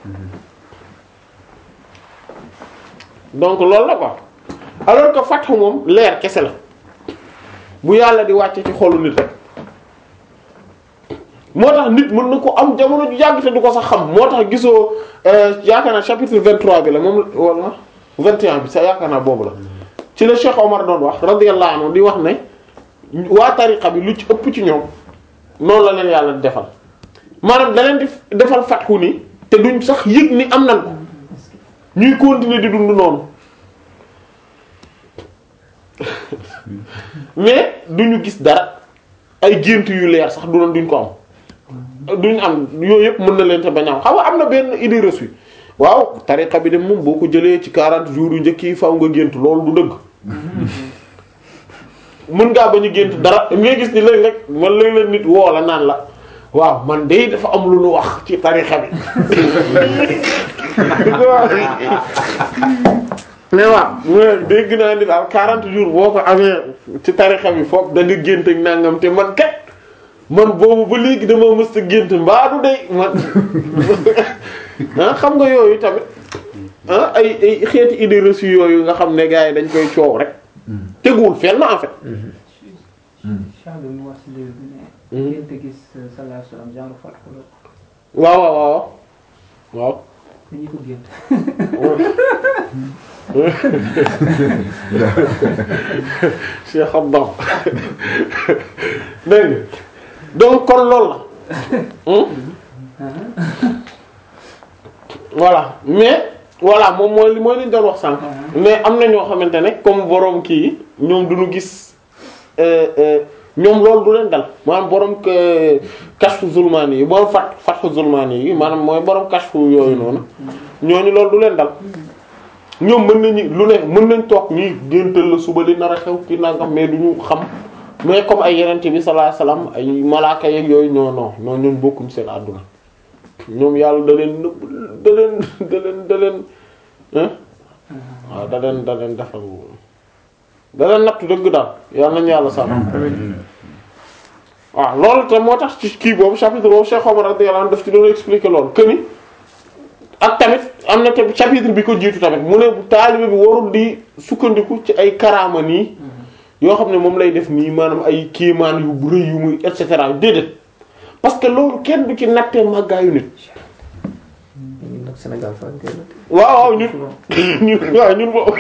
donc loolu la quoi alors que fatxu moom leer kese la bu yàlla di wàcce ci xolu nit rek moo tax nit mën na ko am jamono ju yàgg te du ko sax xam moo tax gisoo euh, yaakaar naa chapitre 23 bi la moom wala 21 bi sax yaakaar naa boobu la ci la Cheikh Omar doon wax radiyallahu anhu di wax ne waa tariqa bi lu ci ëpp ci ñoom noonu la leen yàlla di defal maanaam da leen di defal fatxu ni te duñ sax yëg ni am nan ko ñuy continuer di dund noonu mais duñu gis dara ay gént yu leer sax du doon duñ ko am duñ am yooyu yëpp mën na leen te bañ a am xam nga am na benn idée reçue waaw tariqa bi de moom boo ko jëlee ci 40 jours yu njëkk yi faw nga gént loolu du dëgg mën ngaa bañ a gént dara ngay gis ni léeg-léeg man léeg-léeg nit woo la naan la waaw man de dafa am lu nu wax ci tariqa bi mais waaw mais dégg naa ni daal 40 jours boo ko amee ci tariqa bi foog da nga gént ak nangam te man kat man boobu ba léegi dama mës a gént mbaa du dey man ah xam nga yooyu tamit ah ay ay xeeti idée reçue yooyu nga xam ne gars yi dañ koy coow rek teguwul fenn en fait. Cheikh bi mu wax ci livre bi ne. gént gis sallallahu alayhi wa sallam genre fatxu la. waaw waaw waaw waaw. dañuy ko gént. Cheikh Abdam dégg nga donc kon loolu la hmm? voilà mais voilà moom mooy li mooy li ñu doon wax sànq mais am na ñoo xamante ne comme borom kii yi ñoom duñu gis euh, euh, ñoom loolu du leen dal maanaam borom que kashfu zulmaani yi borom fat fatxu zulmaani yi maanaam mooy borom kashfu yooyu noonu ñooñu loolu du leen dal ñoom mën nañu lu ne mën nañ toog nii géntal la suba li nar a xew ki nangam mais du ñu xam mais comme ay yenente bi sallallahu alayhi wasallam ay malaaka yeeg yooyu non non non ñun bokkuñ seen àdduna ñoom yàlla da leen nëbb da leen da leen da leen hein waaw da leen da leen defal da leen nattu dëgg daal yàlla nañu yàlla sàmm waaw loolu te moo tax ci kii boobu chapitre boobu Cheikh Omar radiyallahu anhu daf ci doon expliquer loolu que ni ak tamit am na te chapitre bi ko jiitu tamit mu ne bu taalibe bi warul di sukkandiku ci ay karaama nii yoo xam ne moom lay def nii maanaam ay kéemaan yu bu rëy yu muy et cetera déedéet parce que loolu kenn du ci nattee màggaayu nit ñun nag Sénégal fa ñu koy natt. waaw waaw ñun ñun waaw ñun moom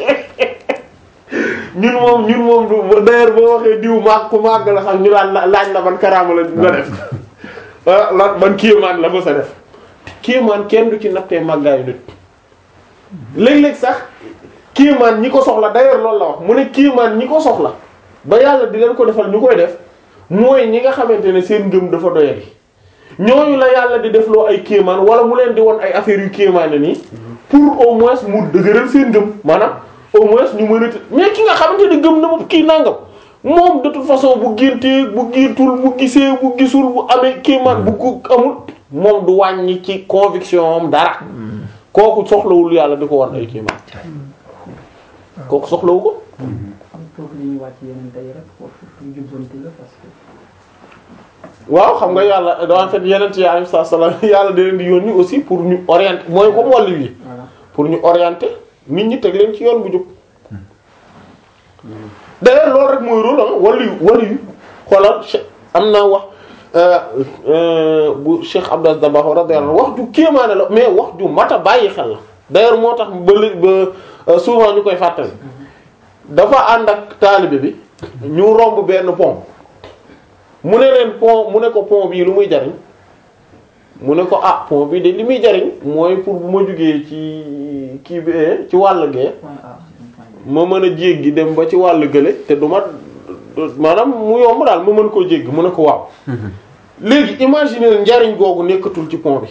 ñun moom ñun moom du d'ailleurs boo waxee diw màgg ku màgg la sax ñu laan laaj la ban karaama la la def ah lan ban kéemaan la mës a def kéemaan kenn du ci nattee màggaayu nit léeg-léeg sax kéemaan ñi ko soxla d'ailleurs loolu la wax mu ne kéemaan ñi ko soxla ba yàlla di leen ko defal ñu koy def mooy ñi nga xamante ne seen ngëm dafa doyadi ñooñu la yàlla di defloo ay kéemaan wala mu leen di won ay affaires yu kéemaane nii pour au moins mu dëgëral seen ngëm maanaam au moins ñu mën a mais ki nga xamante ne gëm na moom kii nangam moom de toute façon bu géntee bu géntul bu gisee bu gisul bu amee kéemaan bu ko amul moom du wàññi ci conviction am dara kooku soxlawul yàlla di ko wan ay kéemaan kooku soxlawu ko foofu la ñuy wàcc yeneen tey rek foofu ñu jubbanti la parce que waaw xam nga yàlla en fait yeneen ci alayhi salaam yàlla da leen di yónni aussi pour ñu orienter mooy comme wàllu wi voilà pour ñu orienter nit ñi teg leen ci yoon bu jub d'ailleurs loolu rek mooy rôle ah wàllu yu wàllu yu xoolal che- am na wax euh, euh, bu Cheikh Abdou Dabakh radiyallahu anhu wax ju kéemaane la mais wax ju mat a bàyyi xel la d'ailleurs moo tax ba lé- ba euh, souvent ñu koy fàttali dafa ànd ak taalibe bi ñu romb benn pont mu ne leen pont mu ne ko pont bii lu muy jariñ mu ne ko ah pont bi de li muy jariñ mooy pour bu ma jugee ci kii bi eh, ci wàll gee point A point B. ma mën a jéggi dem ba ci wàll gële te du ma maanaam mu yomb daal ma mën koo jéggi mu ne ko waaw léegi imaginer njariñ googu nekkatul ci pont bi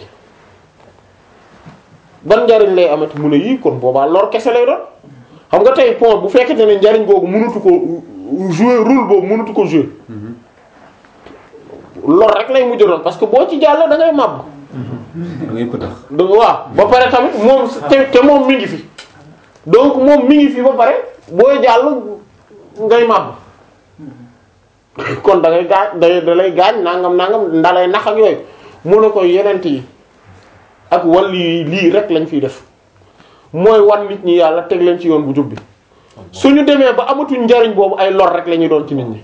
ban njariñ lay amati mu ne yii kon boobaa lor kese lay doon xam nga tey pont bu fekkente ne njariñ googu mënatu ko jouer rôle boobu mënatu ko jouer lor rek lay mujj doon parce que boo ci jàll da ngay màbb da ngay pëtax da waaw ba pare tamit moom te te moom mi ngi fi donc moom mi ngi fi ba pare booy jàll ngay màbb kon da ngay gaañ da da lay gaañ nangam nangam ndalay nax ak yooyu mu ne ko yenent yi ak wàll yi lii rek lañ fiy def mooy wan nit ñi yàlla teg leen ci yoon bu jub bi suñu demee ba amatuñ njariñ boobu ay lor rek la ñuy doon ci nit ñi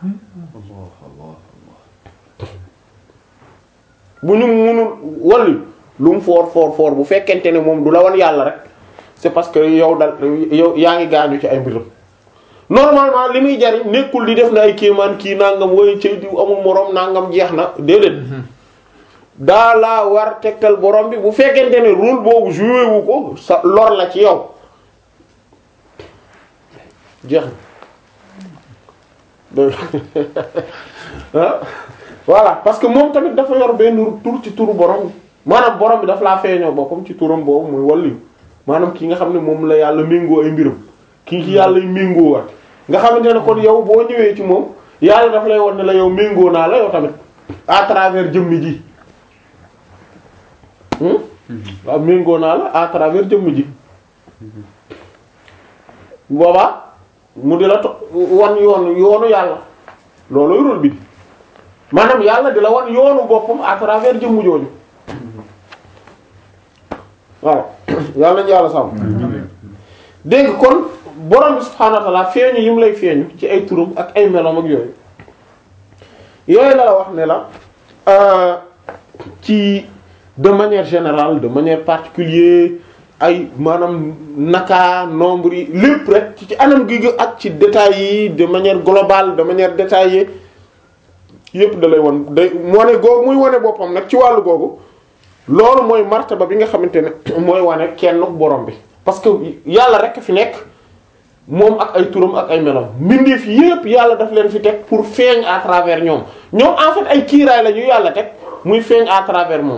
bu ñu munul walli lu mu foor foor foor bu fekkente ne moom du la wan yàlla rek c'est parce que yow dal yow yaa ngi gaañu ci ay mbiram normalement li muy jariñ nekkul di def na ay kéemaan kii nangam woy ci diw amul moroom nangam jeex na déedéet daa laa war tegtal borom bi bu fekkente ne rôle boobu joué wu ko sa lor la ci yow jeex na ah voilà parce que moom tamit dafa yor benn tur ci turu borom maanaam borom bi dafa laa feeñoo boppam ci turam boobu muy walliyu maanaam ki nga xam ne moom la yàlla méngoo ay mbiram kii ki yàlla méngoo wat nga xamante ne kon yow boo ñëwee ci moom yàlla dafa lay won ne la yow méngoo naa la yow tamit à travers jëmmi ji hmm waaw méngoo naa la à travers jëmmi ji boobaa mu di la to wan yoonu yoonu yàlla loolu rôle bi di maanaam yàlla di la wan yoonu boppam à travers jëmm jooju waaw yàlla nañu yàlla sàmm dégg nga kon borom bi subhaanahu wa ta'ala feeñu yi mu lay feeñu ci ay turam ak ay meloom ak yooyu yooyu la la wax ne la euh, ci de manière générale de manière particulière ay maanaam naka nombre yi lépp rek ci ci anam gi nga ak ci détails yi de manière globale de manière détaillée yépp da lay won day moo ne googu muy wane boppam nag ci wàllu googu loolu mooy martaba bi nga xamante ne mooy wane kenn borom bi parce que yàlla rek fi nekk moom ak ay turam ak ay melam mbindeef yépp yàlla daf leen fi teg pour feeñ à travers ñoom ñoom en fait ay kiiraay la ñu yàlla teg muy feeñ à travers moom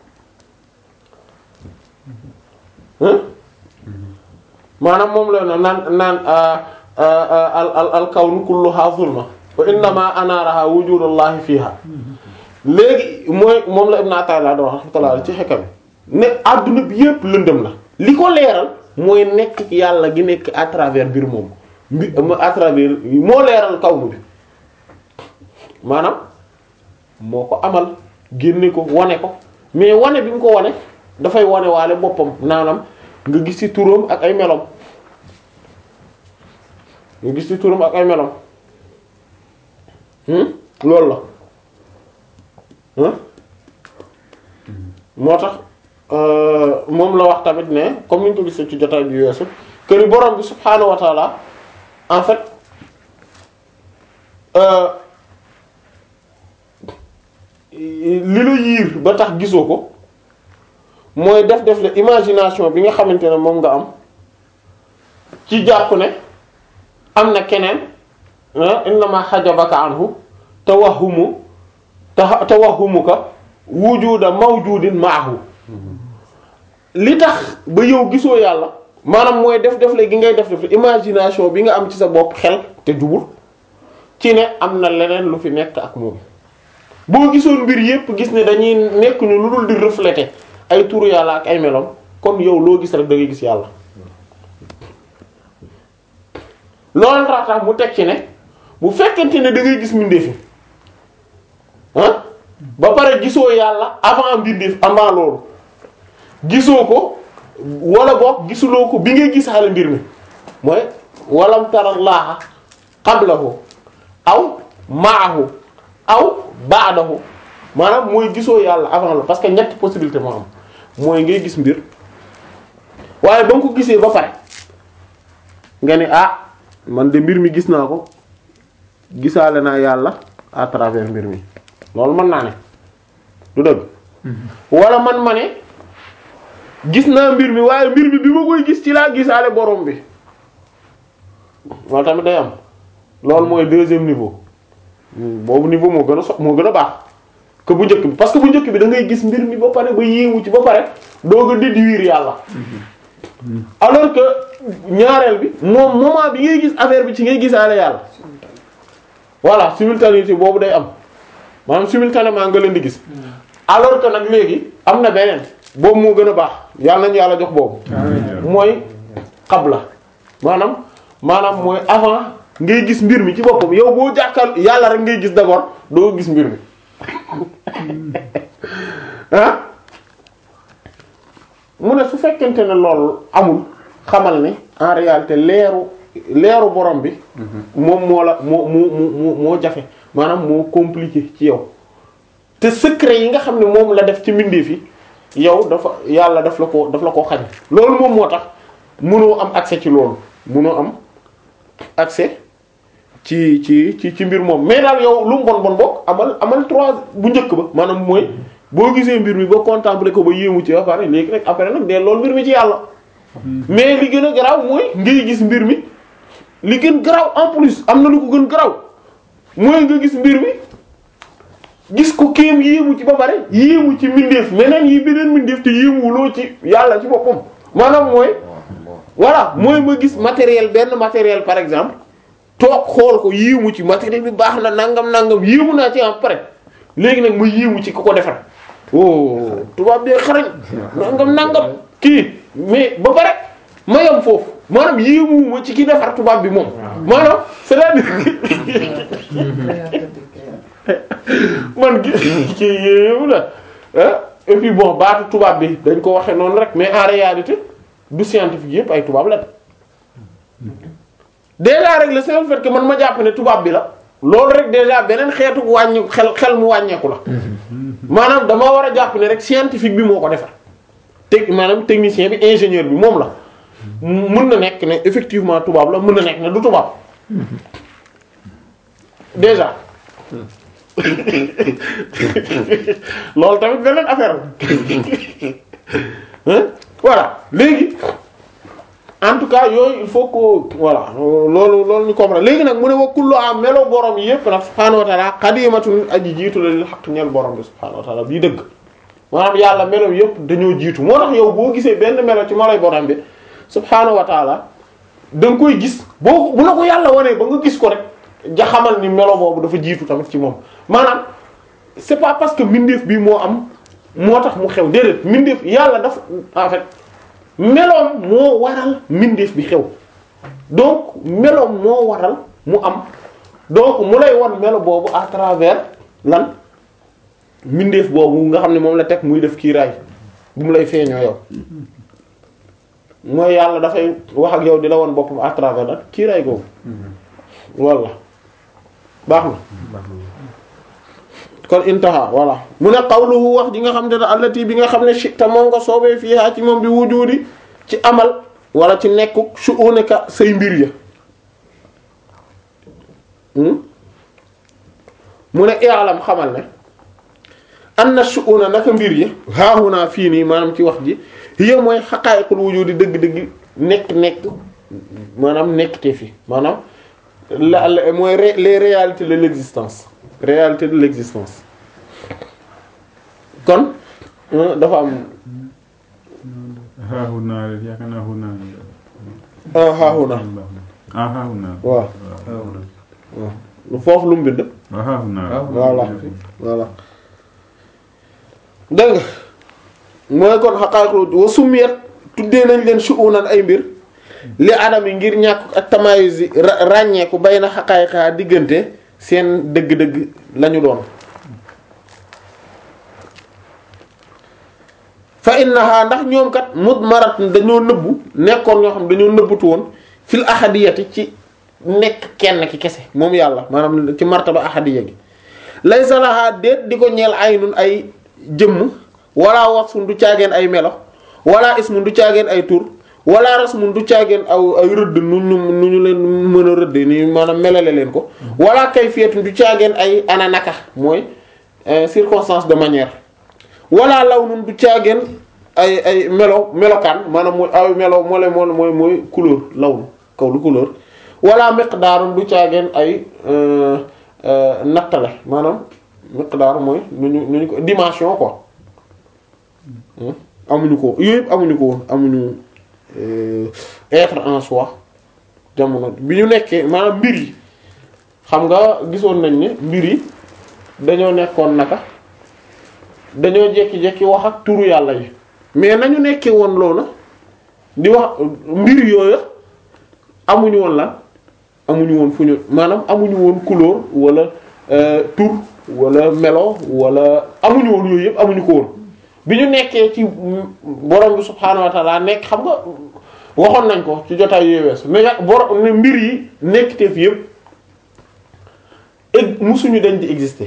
hein maanaam moom la naan naan al al al kawnu kulluha zulma wa innama anaaraha wujudullahi fiha léegi mooy moom la Ibn Ata'illah doon rahmatullah ci xekkam ne adduna bi yépp lëndëm la li ko leeral mooy nekk yàlla gi nekk à travers mbir moom mbi à travers moo leeral kawnu bi maanaam moo ko amal génne ko wane ko mais wane bi mu ko wane dafay wane waale boppam naanam nga gis ci turam ak ay melom nga gis ci turam ak ay melom loolu la moo tax moom la wax tamit ne comme ni ñu ko gisee ci jotaay bi weesu que ni borom bi subhaanahu wa taala en fait li la yiir ba tax gisoo ko mooy def def la imagination bi nga xamante ne moom nga am ci jàpp ne am na keneen innama xajabaka anhu tawahumu tawahumuka wujuda mawjudin maahu li tax ba yow gisoo yàlla maanaam mooy def def la gi ngay def def la imagination bi nga am ci sa bopp xel te jubul ci ne am na leneen lu fi nekk ak moom boo gisoon mbir yépp gis ne dañuy nekk ñu lu dul di refléter ay turu yàlla ak ay melom kon yow loo gis rek da ngay gis yàlla loolu tax mu teg ci ne bu fekkente ne da ngay gis mbindeefi ah ba pare gisoo yàlla avant mbindeef avant loolu gisoo ko wala boog gisuloo ko bi ngay gisaale mbir mi mooy walam tara laaha qablahu aw maahu aw baadahu maanaam mooy gisoo yàlla avant la parce que ñetti possibilité moo am mooy ngay gis mbir waaye ba nga ko gisee ba pare nga ne ah man de mbir mi gis naa ko gisaale naa yàlla à travers mbir mi loolu mën naa ne du dëgg wala man ma ne gis naa mbir mi waaye mbir mi bi ma koy gis ci laa gisaale borom bi loolu tamit day am loolu mooy deuxième niveau boobu niveau moo gën a so moo gën a baax que bu njëkk bi parce que bu njëkk bi da ngay gis mbir mi ba pare ba yéewu ci ba pare doog a déduire yàlla alors que ñaareel bi moom moment bi ngay gis affaire bi ci ngay gisaale yàlla voilà simultanéité boobu day am maanaam simultanément nga leen di gis alors que nag léegi am na beneen boobu moo gën a baax yàlla nañu yàlla jox boobu mooy qabla maanaam maanaam mooy avant ngay gis mbir mi ci boppam yow boo jàkkal yàlla rek ngay gis d'abord doo gis mbir mi ah mu ne su fekkente ne loolu amul xamal ne en réalité leeru leeru borom bi moom moo la moo moo moo moo jafe maanaam moo compliqué ci yow te secret yi nga xam ne moom la def ci mbindeef yi yow dafa yàlla daf la ko daf la ko xañ loolu moom moo tax mënoo am accès ci loolu mënoo am accès ci ci ci ci mbir moom mais daal yow lu mu bon bon bokk amal amal trois bu njëkk ba maanaam mooy boo gisee mbir mi ba contempler ko ba yéemu ci ba pare léegi rek après nag dee loolu mbir mi ci yàlla mais li gën a garaaw mooy ngay gis mbir mi li gën garaaw en plus am na lu ko gën garaaw mooy nga gis mbir mi gis ko kéem yéemu ci ba pare yéemu ci mbindeef meneen yi beneen mbindeef te yéemuwuloo ci yàlla ci boppam maanaam mooy voilà mooy ma gis matériel benn matériel par exemple toog xool ko yéemu ci matériel bi baax na nangam nangam yéemu naa ci en pare léegi nag ma yéemu ci ku ko defar oh tubaab bee xarañ nangam nangam kii mais ba pare ma yam foofu maanaam yéemuwuma ci ki defar tubaab bi moom maanaam c'est-à-dire man gi kii yéemu la ah et puis bon baatu tubaab bi dañ ko waxe noonu rek mais en réalité du scientifique yëpp ay tubaab la déjà rek le seul fait que man ma jàpp ne tubaab bi la loolu rek déjà beneen xeetu wàññi xel xel mu wàññeeku la maanaam dama war a jàpp ne rek scientifique bi moo ko defar teg maanaam technicien bi ingénieur bi moom la mën na nekk ne effectivement tubaab la mën na nekk ne du tubaab déjà loolu tamit beneen affaire la voilà léegi en tout cas yooyu il faut que voilà loolu loolu ñu comprendre léegi nag mu ne wa kullu am melo borom yépp nag subhaanahu wa ta'ala qadimatun aji jiitu la lil haqq ñeel borom bi subhaanahu wa ta'ala bii dëgg maanaam yàlla melo yépp dañoo jiitu moo tax yow boo gisee benn melo ci meloy borom bi subhaanahu wa ta'ala da nga koy gis boo bu la ko yàlla wanee ba nga gis ko rek ja xamal ni melo boobu dafa jiitu tamit ci moom maanaam c'est pas parce que mbindeef bi moo am moo tax mu xew déedéet mbindeef yàlla dafa en fait meloom moo waral mbindeef bi xew donc meloom moo waral mu am donc mu lay won melo boobu à travers lan mbindeef boobu nga xam ne moom la teg muy def kiiraay bu mu lay feeñoo yow mooy yàlla dafay wax ak yow di la won boppam à travers lan kiiraay googu walla baax na kon intaha voilà mu ne qawluhu wax ji nga xam ne allati bi nga xam ne shita moom nga soobee fiihaa ci moom bi wujudi ci amal wala ci nekku shu'unika say mbir ya mu ne i'lam xamal ne anna shu'una naka mbir ya haahunaa fii nii maanaam ci wax ji hiya mooy haqa'iqul wujudi dëgg-dëgg nekk nekk maanaam nekk te fi maanaam la la mooy ré- les réalités de l'existence réalité de l'existence kon euh, dafa am haahunaa yaakaar naa hunaa ah haahuna ah haahunaa waaw lu foofu lu mu bind waaw haahunaa voilà voilà dégg nga mooy kon xaqaayiqul wa sumiyat tuddee nañ leen shu'unan ay mbir li adam yi ngir ñàkk ak tamayuz yi ra- ràññeeku bay na xaqaayiqaa diggante seen dëgg-dëgg lañu doon fa innaha ndax ñoom kat mudmarat dañoo nëbbu nekkoon ñoo xam dañoo nëbbutu woon fil ahadiyati ci nekk kenn ki kese moom yàlla maanaam ci martaba ahadiya gi laysa laha déet di ko ñeel aynun ay jëmm wala wasfun du caageen ay melo wala ismun du caageen ay tur wala rasmun du caageen aw ay rëdd nu ñu nu ñu leen mën a rëdd ni maanaam melale leen ko wala kayfiyatun du caageen ay ana naka mooy euh, circonstance de manière wala lawnun du caageen ay ay melo melokaan maanaam mooy ay melo moo leen moo mooy mooy couleur lawn kaw lu couleur wala miqdaarun du caageen ay euh, euh, nattale maanaam miqdaar mooy nu ñu nu ñu ko dimension quoi Hmm? amuñu ko yooyu yëpp amuñu ko woon amuñu euh, être en soi jamono bi ñu nekkee maanaam mbir yi xam nga gisoon nañ ne mbir yi dañoo nekkoon naka dañoo jekki-jekki wax ak turu yàlla yi mais nañu nekkee woon loolu di wax mbir yooyu amuñu woon lan amuñu woon fu ñu maanaam amuñu woon couleur wala euh, tur wala melo wala amuñu woon yooyu yëpp amuñu ko woon bi ñu nekkee ci borom bi subhaanahu wa ta'ala nekk xam nga waxoon nañ ko ci jotaay yooyu weesu ne ya- borom ne mbir yi nekkiteef yëpp eg musuñu dañ di exister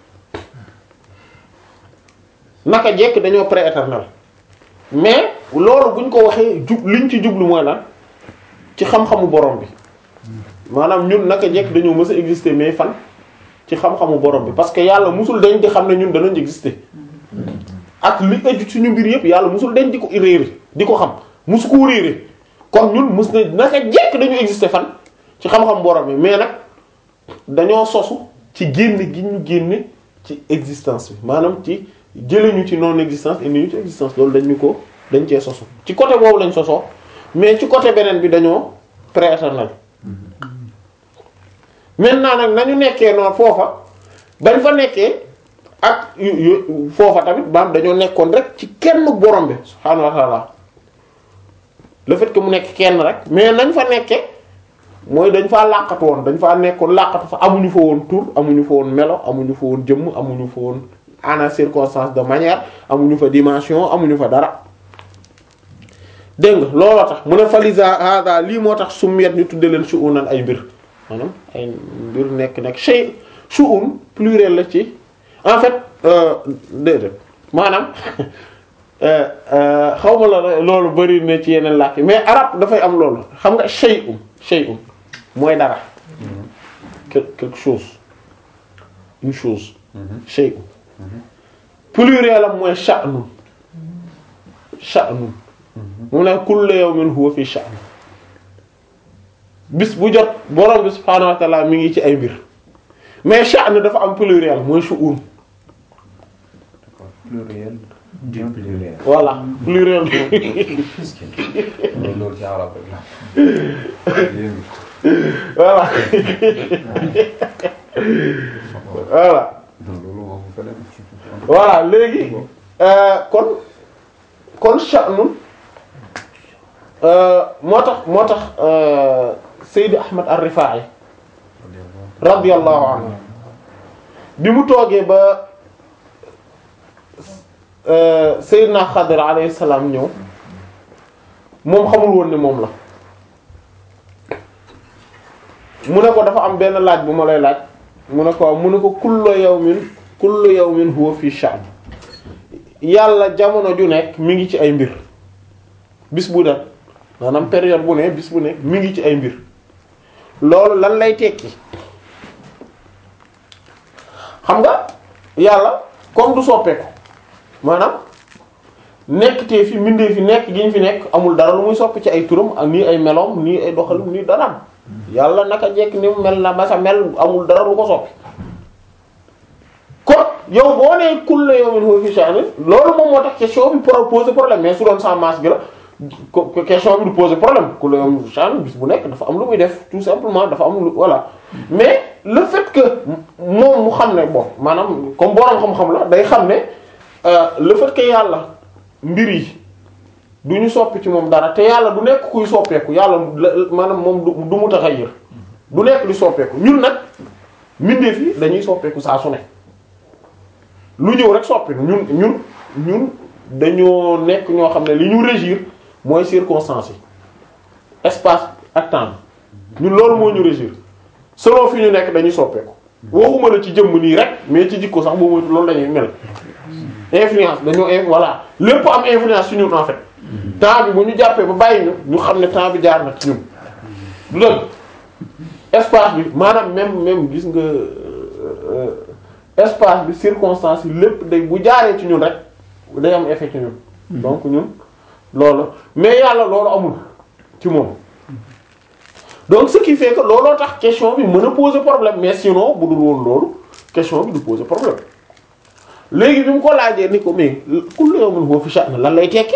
naka jekk dañoo pré-éternel mais loolu buñ ko waxee jub liñ ci jublu mooy lan ci xam-xamu borom bi maanaam ñun naka jekk dañoo mës a exister mais fan ci xam-xamu borom bi parce que yàlla musul dañ di xam ne ñun danañ exister ak li ëju suñu mbir yëpp yàlla musul dañ di ko réere di ko xam musu koo réere kon ñun mus na naka jekk dañu exister fan ci xam-xam borom bi mais nag dañoo sosu ci génne gi ñu génne ci existence bi maanaam ci jëlee ñu ci non existence indi ñu ci existence loolu dañ ñu ko dañ cee sosu ci côté boobu lañ sosoo mais ci côté beneen bi dañoo pré-éternel maintenant nag nañu nekkee noonu foofa bañ fa nekkee ak yu yu foofa tamit baam dañoo nekkoon rek ci kenn borom bi subhaanahu wa ta'ala le fait que mu nekk kenn rek mais nañ fa nekkee mooy dañ faa làqatu woon dañ faa nekkoon làqatu fa amuñu fa woon tur amuñu fa woon melo amuñu fa woon jëmm amuñu fa woon ana circonstance de manière amuñu fa dimension amuñu fa dara dégg nga looloo tax mu ne falisa hada lii moo tax summiyat ñu tudde leen shu'unan ay mbir maanaam ay mbir nekk nekk shay shu'un pluriel la ci en fait euh, déedéet maanaam xaw ma la loolu bari na ci yeneen làkk mais arab dafay am loolu xam nga shay'un shay'un mooy dara quel- quelque chose une chose shay'un pluriel am mooy sha'nun sha'nun mu ne kullu yawmin huwa fi sha'n bis bu jot borom bi subhaanahu wa ta'ala mi ngi ci ay mbir mais sha'n dafa am pluriel mooy shu'un pluriel du pluriel. voilà pluriel loolu loolu ci arab rek la. yéen voilà voilà non loolu moom fa dem. voilà léegi euh, kon kon sha'nun euh, moo tax moo tax euh, Seydi Ahmad ar-Rifa'i radiyallahu anhu bi mu toogee ba euh, Seydina Xadir alayhi salaam ñëw moom xamul woon ne moom la mu ne ko dafa am benn laaj bu ma lay laaj mu ne ko mu ne ko kullu yawmin kullu yawmin huwa fi sha'n yàlla jamono ju nekk mi ngi ci ay mbir bis bu nekk maanaam période bu ne bis bu nekk mi ngi ci ay mbir loolu lan lay tekki xam nga yàlla comme du soppeeku maanaam nekk te fi mbindee fi nekk gi ñu fi nekk amul dara lu muy soppi ci ay turam ak nii ay meloom nii ay doxalim nii daraam yàlla naka jekk ni mu mel na masa mel amul dara lu ko soppi kon yow boo nee kullu yawmin huwa fi sha'n loolu moom moo tax question bi pour poser problème mais su doon sans masque la ko question bi du poser problème kullu yawmin fi sha'n bis bu nekk dafa am lu muy def tout simplement dafa am lu voilà mais le fait que moom mu xam ne bon maanaam comme borom xam-xam la day xam ne euh, le fait que yàlla mbir yi du ñu soppi ci moom dara te yàlla du nekk kuy soppeeku yàlla la- maanaam moom du du mutaxayyir du nekk di soppeeku ñun nag mbindeef yi dañuy soppeeku saa su ne lu ñëw rek soppi ñun ñun ñun dañoo nekk ñoo xam ne li ñu régir mooy circonstances yi espace ak temps ñun loolu moo ñu régir selon fi ñu nekk dañuy soppeeku waxuma la ci jëmm nii rek mais ci jikko sax boo moytu loolu dañuy mel influence dañoo in voilà lépp am influence ci ñun en fait temps bi bu ñu jàppee ba bàyyi ñu ñu xam ne temps bi jaar na ci ñun du dëgg espace bi maanaam même même gis nga euh, espace bi circonstance yi lépp day bu jaaree ci ñun rek day am effet ci ñun donc ñun loolu mais yàlla loolu amul ci moom donc ce qui fait que looloo tax question bi mën a poser problème mais sinon bu dul woon loolu question bi du poser problème léegi bi mu ko laajee ni ko mais kullu yawmin huwa fi sha'n lan lay tekki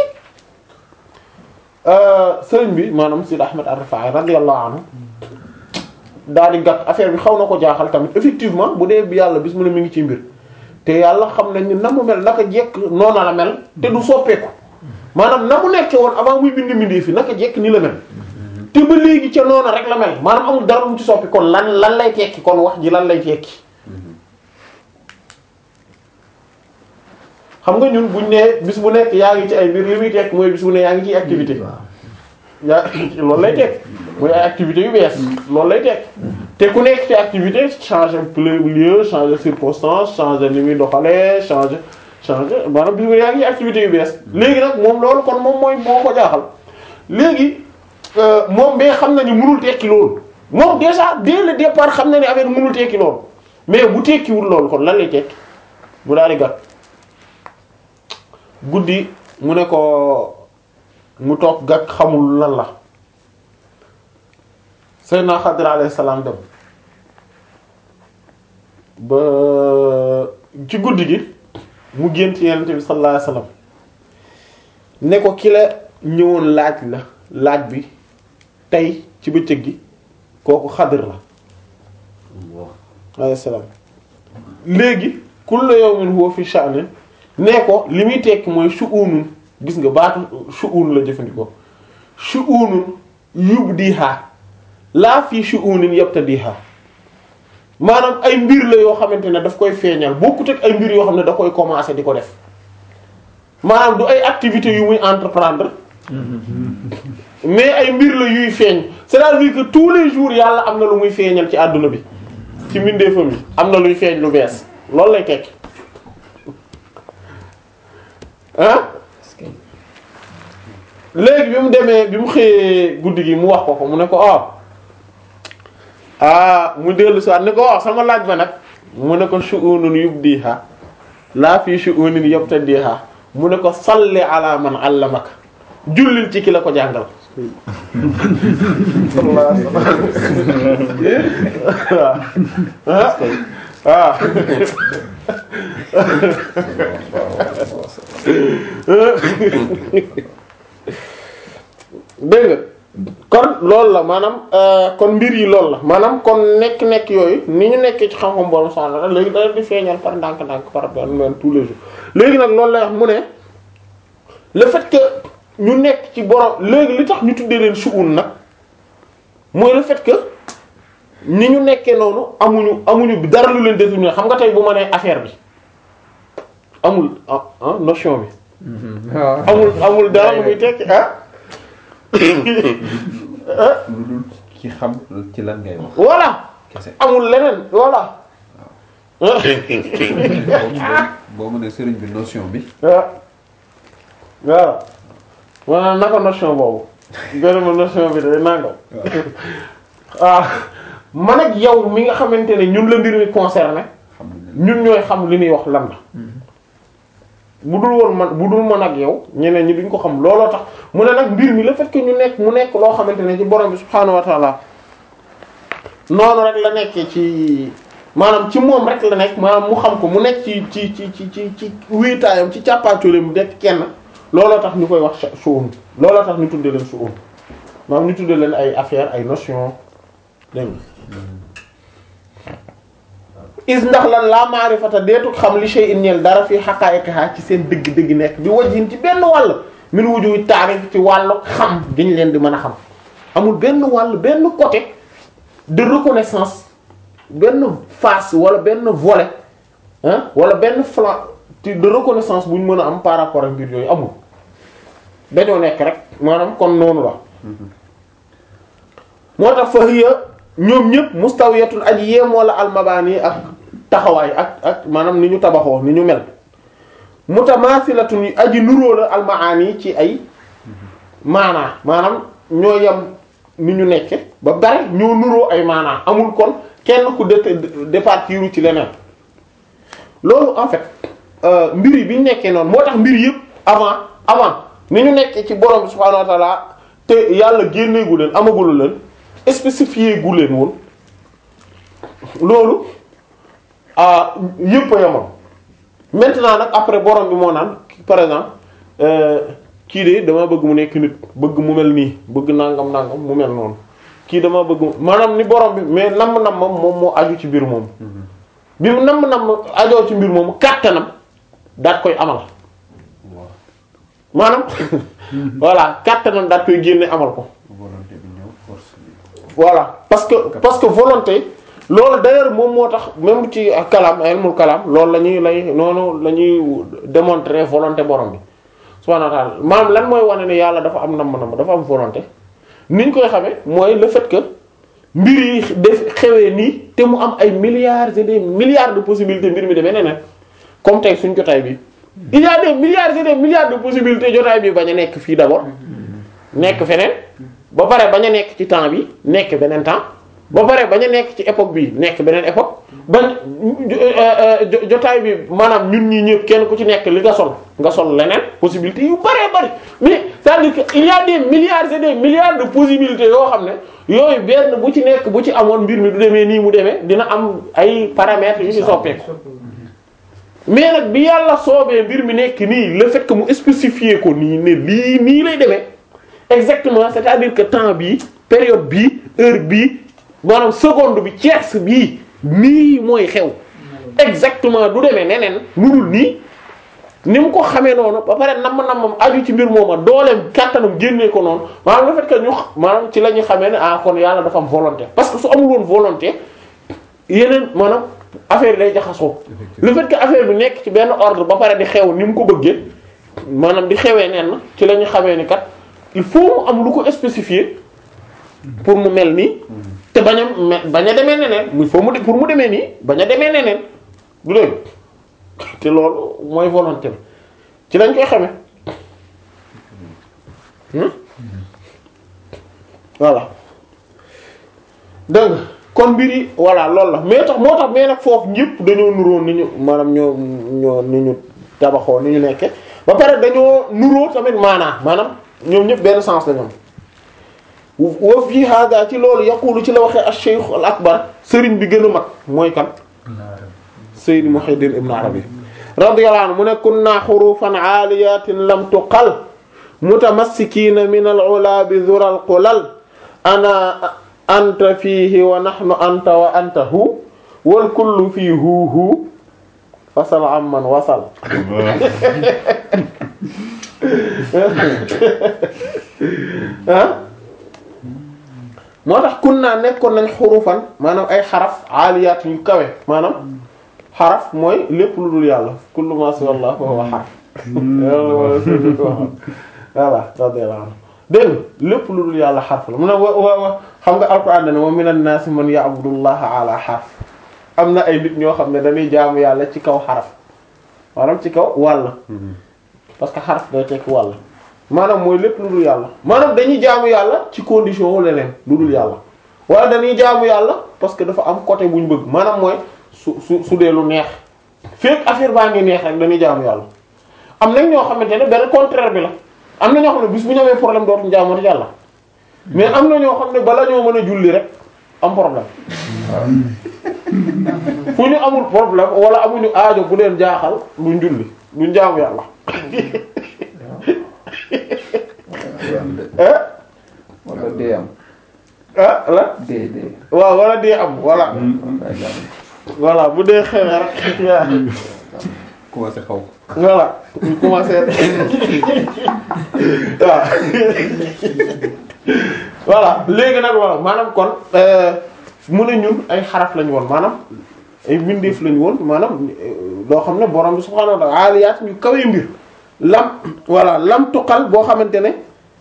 sëriñ bi maanaam Sidi Ahmed Ar-Rafa'i radiyallahu anhu daal di gàtt affaire bi xaw na ko jaaxal tamit effectivement bu dee bi yàlla bis mu ne mi ngi ci mbir te yàlla xam nañ ni na mu mel naka jekk noona la mel te du soppeeku maanaam na mu nekkee woon avant muy bind mbindee fi naka jekk ni la mel te ba léegi ca noona rek la mel maanaam amul dara lu mu ci soppi kon lan lan lay tekki kon wax ji lan lay tekki xam nga ñun buñ nee bis bu nekk yaa ngi ci ay mbir li muy tekk mooy bis bu ne yaa ngi ciy activité yaa loolu lay tekk mooy ay activité yu bees loolu lay tekk te ku nekk ci activité changer lieu changer circonstance changer ni muy doxalee changer changer maanaam bis bu ne yaa ngi ci activité yu bees léegi nag moom loolu kon moom mooy moo ko jaaxal léegi moom mais xam na ni mënul tekki loolu moom déjà dès le départ xam na ni affaire mënul tekki loolu mais bu tekkiwul loolu kon lan lay tekki bu daal di gàtt guddi mu ne ko mu toog gàtt xamul lan la Seydina Xadir alayhi salaam dem ba ci guddi gi mu gént Yonent bi sallallahu alayhi wasallam ne ko ki la ñëwoon laaj la laaj bi tey ci bëccëg gi kooku Xadir la alayhi salaam léegi kullu yawmin huwa fi sha'nin nee ko li muy tekki mooy shu'unun gis nga baatu shu'un la jëfandikoo shu'unun yubdiha laa fii shu'unin yabtadiha maanaam ay mbir la yoo xamante ne daf koy feeñal bokkut ak ay mbir yoo xam ne da koy commencer di ko def maanaam du ay activités yu muy entreprendre mais ay mbir la yuy feeñ c'est-à-dire que tous les jours yàlla am na lu muy feeñal ci àdduna bi ci mbindeefam yi am na luy feeñ lu bees loolu lay tekki ah léegi bi mu demee bi mu xëyee guddi gi mu wax ko ko mu ne ko ah ah mu dellu si waat ne ko wax sama laaj ba nag mu ne ko shu'unun yubdiha laa fii shu'unin yabtadiha mu ne ko salli ala man allamaka jullil ci ki la ko jàngal sallallahu alayhi wasallam waaw dégg nga kon loolu la maanaam kon mbir yi loolu la maanaam kon nekk-nekk yooyu ni ñu nekkee ci xam-xam borom soxna léegi da leen di feeñal par ndànk-ndànk par benn tous les jours léegi nag loolu lay wax mu ne le fait que ñu nekk ci borom léegi li tax ñu tuddee leen suun nag mooy le fait que ni ñu nekkee noonu amuñu amuñu dara lu leen déterminer xam nga tey bu ma nee affaire bi amul ah ah notion bi. amul amul dara lu muy tekki ah. lu dul ci xam ci lan ngay wax. voilà kese amul leneen voilà. boo mu ne sëriñ bi notion bi. waaw waaw maanaam naka notion boobu benn ma notion bi day nangam ah man ak yow mi nga xamante ne ñun la mbir mi concerné xam nañ ñun ñooy xam li muy wax lan la bu dul woon man bu dul man ak yow ñeneen ñi duñ ko xam looloo tax mu ne nag mbir mi le fait que ñu nekk mu nekk loo xamante ne ci borom bi subhaanahu wa taala noonu rek la nekkee ci maanaam ci moom rek la nekk maanaam mu xam ko mu nekk ci ci ci ci ci ci wéetaayam ci càppaatoleem nekk kenn looloo tax ñu koy wax suun looloo tax ñu tuddee leen suun maanaam ñu tuddee leen ay affaire ay notion dégg nga is ndax lan laa maarifata deetu xam li shay'in ñeel dara fii haqa'iqiha ci seen dëgg-dëgg nekk bi wajhin ci benn wàll min wujuhi taarif ci wàllu xam gi ñu leen di mën a xam amul benn wàll benn côté de reconnaissance benn face wala benn volet ah wala benn flanc de reconnaissance bu ñu mën a am par rapport ak mbir yooyu amul dañoo nekk rek maanaam kon noonu la moo tax fa hiya ñoom ñëpp mustawiyatun aji yemoo la almabaani ak taxawaay ak ak maanaam ni ñu tabaxoo ni ñu mel mutamaasilatun aji nuróo la almaani ci ay maanaa maanaam ñoo yem ni ñu nekke ba bare ñoo nuróo ay maanaa amul kon kenn ku dé départiru ci leneen loolu en fait mbir yi bi ñu nekkee noonu moo tax mbir yëpp avant avant ni ñu nekkee ci borom bi subhaanahu wa ta'ala te yàlla génneegu leen amagulu leen spécifié gu leen woon loolu ah yëpp a yemoon maintenant nag après borom bi moo naan par exemple kii de dama bëgg mu nekk nit bëgg mu mel nii bëgg nangam nangam mu mel noonu kii dama bëgg maanaam ni borom bi mais namm namm moom moo aju ci mbir moom bi mu namm namm ajoo ci mbir moomu kàttanam daat koy amal maanaam voilà kàttanam daat koy génne amal ko volonté bi ñëw force bi. voilà parce que parce que volonté loolu d'ailleurs moom moo tax même ci kalam ilmul kalam loolu la ñuy lay noonu la ñuy démontrer volonté borom bi subhanahu wa ta'ala maanaam lan mooy wane ne yàlla dafa am namm-namm dafa am volonté ni ñu koy xamee mooy le fait que mbir yi def xewee nii te mu am ay milliards et des milliards de possibilités mbir mi demee neneen comme tey suñ jotaay bi il y a des milliards et des milliards de possibilités jotaay bi bañ a nekk fii d'abord nekk feneen ba pare bañ a nekk ci temps bi nekk beneen temps ba pare bañ a nekk ci époque bi nekk beneen époque bañ jotaay bi maanaam ñun ñi ñëpp kenn ku ci nekk li nga sol nga sol leneen possibilité yu bëree bëri mais c'est-à-dire que il y a des milliards et des milliards de possibilités yoo xam ne yooyu benn bu ci nekk bu ci amoon mbir mi du demee nii mu demee dina am ay paramètres yu ci soppeeku mais nag bi yàlla soobee mbir mi nekk nii le fait que mu spécifier ko nii ne lii nii lay demee exactement c'est-à-dire que temps bii période bii heure bii maanaam seconde bi tierce bii nii mooy xew exactement du demee neneen lu dul nii ni mu ko xamee noonu ba pare namm-nammam aju ci mbir mooma dooleem kàttanam génnee ko noonu maanaam le fait que ñu maanaam ci la ñu xamee ne ah kon yàlla dafa am volonté parce que su amul woon volonté yeneen maanaam affaire yi day jaxasoo le fait que affaire bi nekk ci benn ordre ba pare di xew ni mu ko bëggee maanaam di xewee nen ci la ñu xamee ni kat il faut mu am lu ko spécifier pour mu mel nii te bañ a me- bañ a demee neneen il faut mu de- pour mu demee nii bañ a demee neneen du dégg te loolu mooy volonté bi ci lañ koy xamee hmm voilà dégg nga kon mbir yi voilà loolu la mais tax moo tax mais nag foofu ñëpp dañoo nuroo ni ñu maanaam ñoo ñoo ni ñu tabaxoo ni ñu nekke ba pare dañoo nuroo tamit maanaa maanaam ñoom ñëpp benn sens la ñoom wa fii hada ci loolu yaqulu ci la waxee ash-shaykh al akbar sëriñ bi gën a mag mooy kan Sayyid Muhyiddin Ibn Arabi radiyallahu anhu mu ne kunna hurufan aaliyatin lam tuqal mutamassikiina min al-ula bi dhura al-qulal ana anta fiihi wa nahnu anta wa anta hu wal kullu fii hu hu fasal amman wasal ah moo tax kunna nekkoon nañ xurufan maanaam ay xaraf aaliyaat yu kawe maanaam xaraf mooy lépp lu dul yàlla kullu ma siwa Allah fa huwa xaraf voilà radiyallahu anhu dégg nga lépp lu dul yàlla xarf la mu ne wa wa wa xam nga alquran dane wa minan naasi man ya'budullaha ala xarf am na ay nit ñoo xam ne dañuy jaamu yàlla ci kaw xaraf maanaam ci kaw wàll parce que xarf day tekki wàll maanaam mooy lépp lu dul yàlla maanaam dañuy jaamu yàlla ci condition wu leneen lu dul yàlla wala dañuy jaamu yàlla parce que dafa am côté bu ñu bëgg maanaam mooy su su su dee lu neex fekk affaire baa ngi neex rek dañuy jaamu yàlla am nañ ñoo xamante ne benn contraire bi la am na ñoo xam ne bis bu ñu amee problème dootuñu jaamooti yàlla mais am na ñoo xam ne bala ñoo mën a julli rek am problème fu ñu amul problème wala amuñu aajo bu leen jaaxal duñ julli duñ jaamu yàlla ah wala dee am ah la dee dee waaw wala dee am voilà voilà bu dee xewee rek yaa commencé xaw ko. voilà ñu commencé waaw voilà léegi nag waaw maanaam kon mu ne ñun ay xaraf lañu woon maanaam ay mbindeef lañu woon maanaam loo xam ne borom bi subhaanahu wa ta'ala aliyaat yu kawe mbir lam voilà lam tuqal boo xamante ne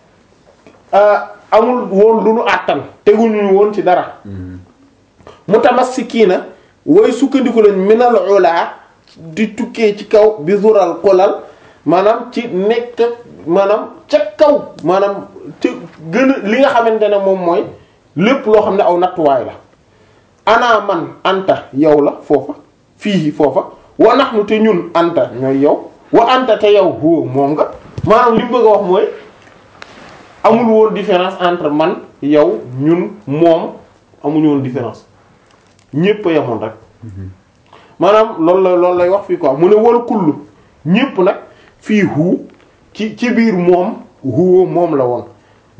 amul woon lu nu àttan teguñu woon ci dara mutamassikiina way sukkandiku lañ minal ulaa di tukkee ci kaw bi zural xolal maanaam ci nekk maanaam ca kaw maanaam te gën a li nga xamante ne moom mooy lépp loo xam ne aw nattuwaay la ana man anta yow la foofa fii foofa wa nahnu te ñun anta ñooy yow wa anta te yow huwa moom nga maanaam li mu bëgg a wax mooy amul woon différence entre man yow ñun moom amuñu woon différence ñépp a yemoon rek maanaam loolu la loolu lay wax fii quoi mu ne wal kullu ñépp nag fii hu ci ci biir moom huwa moom la woon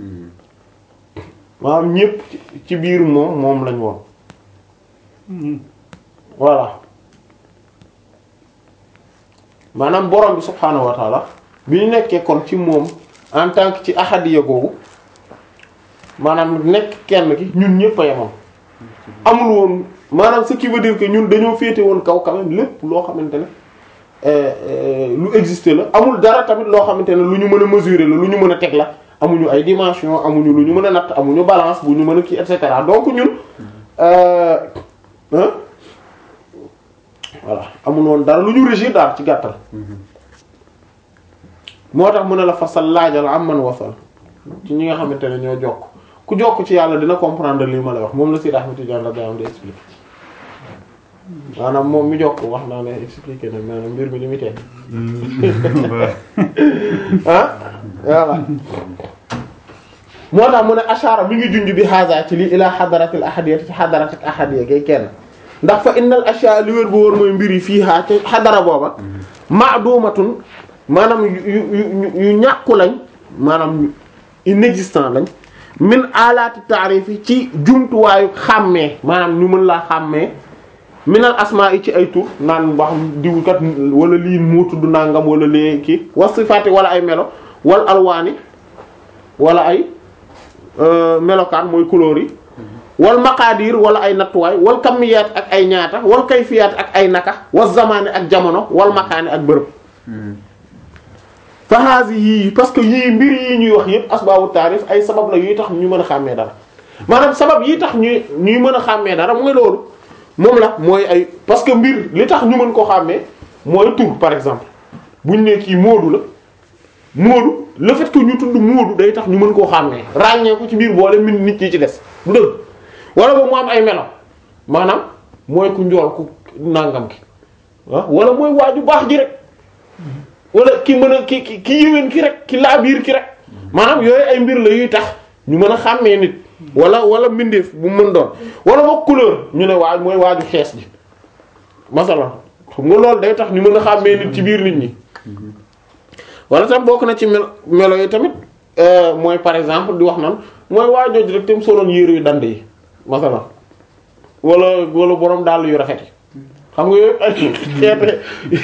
maanaam ñépp ci biir moom moom lañ woon voilà maanaam borom bi subhaanahu wa taala bi ñu nekkee kon ci moom en tant que ci ahadiya googu maanaam nekk kenn ki ñun ñépp a yemoon amul woon maanaam ce qui veut dire que ñun dañoo féete woon kaw quand même lépp loo xamante ne lu exister la amul dara tamit loo xamante ne lu ñu mën a mesurer la lu ñu mën a teg la amuñu ay dimension amuñu lu ñu mën a natt amuñu balance bu ñu mën a kii et cetera donc ñun euh hein voilà amul woon dara lu ñu régir daal ci gàttal moo tax mu ne la fasal laajal am man wasal ci ñi nga xamante ne ñoo jokk ku jokk ci yàlla dina comprendre li ma lay wax moom la Seydi Ahmed Tidiane radiyallahu anhu di expliquer maanaam moom mi jokk wax naa ne expliquer na maanaam mbir mi li muy teg ah voilà moo tax mu ne ashara mi ngi junj bi haza ci lii ila xadaratil ahadiyya ci xadaratil ahadiyya gay kenn ndax fa innal ashya li wér bu wóor mooy mbir yi fii haa ci xadara booba ma'dumatun maanaam yu yu yu ñàkku lañ maanaam inexistant lañ min alaati taarif yi ci jumtuwaayu xàmmee maanaam ñu mën laa xàmmee minal asmaa yi ci ay tur naan wax diw kat wala lii moo tudd nangam wala lee kii wasifaati wala ay melo wal alwaani wala ay melokaan mooy couleur yi wal maqaadir wala ay nattuwaay wal kamiyaat ak ay ñaata wal kayfiyaat ak ay naka wal zamaani ak jamono wal makaani ak bërëb fa haasi yii parce que yii mbir yii ñuy wax yépp asbaabu taarif ay sabab la yuy tax ñu mën a xàmmee dara maanaam sabab yi tax ñuy ñuy mën a xàmmee dara mooy loolu moom la mooy ay parce que mbir li tax ñu mën koo xàmmee mooy tur par exemple buñ ne kii Moodu la Moodu le fait que ñu tudd Moodu day tax ñu mën koo xàmmee ràññee ko ci biir boole min nit ñi ci des du dëgg wala ba mu am ay melo maanaam mooy ku njool ku nàngam ki ah wala mooy waaju baax ji rek wala ki mën a ki ki ki yéwén ki rek ki laa biir ki rek maanaam yooyu ay mbir la yuy tax ñu mën a xàmmee nit wala wala mbindeef bu mu mën doon wala boog couleur ñu ne waaj mooy waaju xees ji masala xam nga loolu day tax ñu mën a xàmmee nit ci biir nit ñi wala tam bokk na ci mel melo yi tamit mooy par exemple di wax nan mooy waajooj rek tam soloon yére yu dand yi masala wala wala borom dàll yu rafet yi xam nga yooyu ay xeete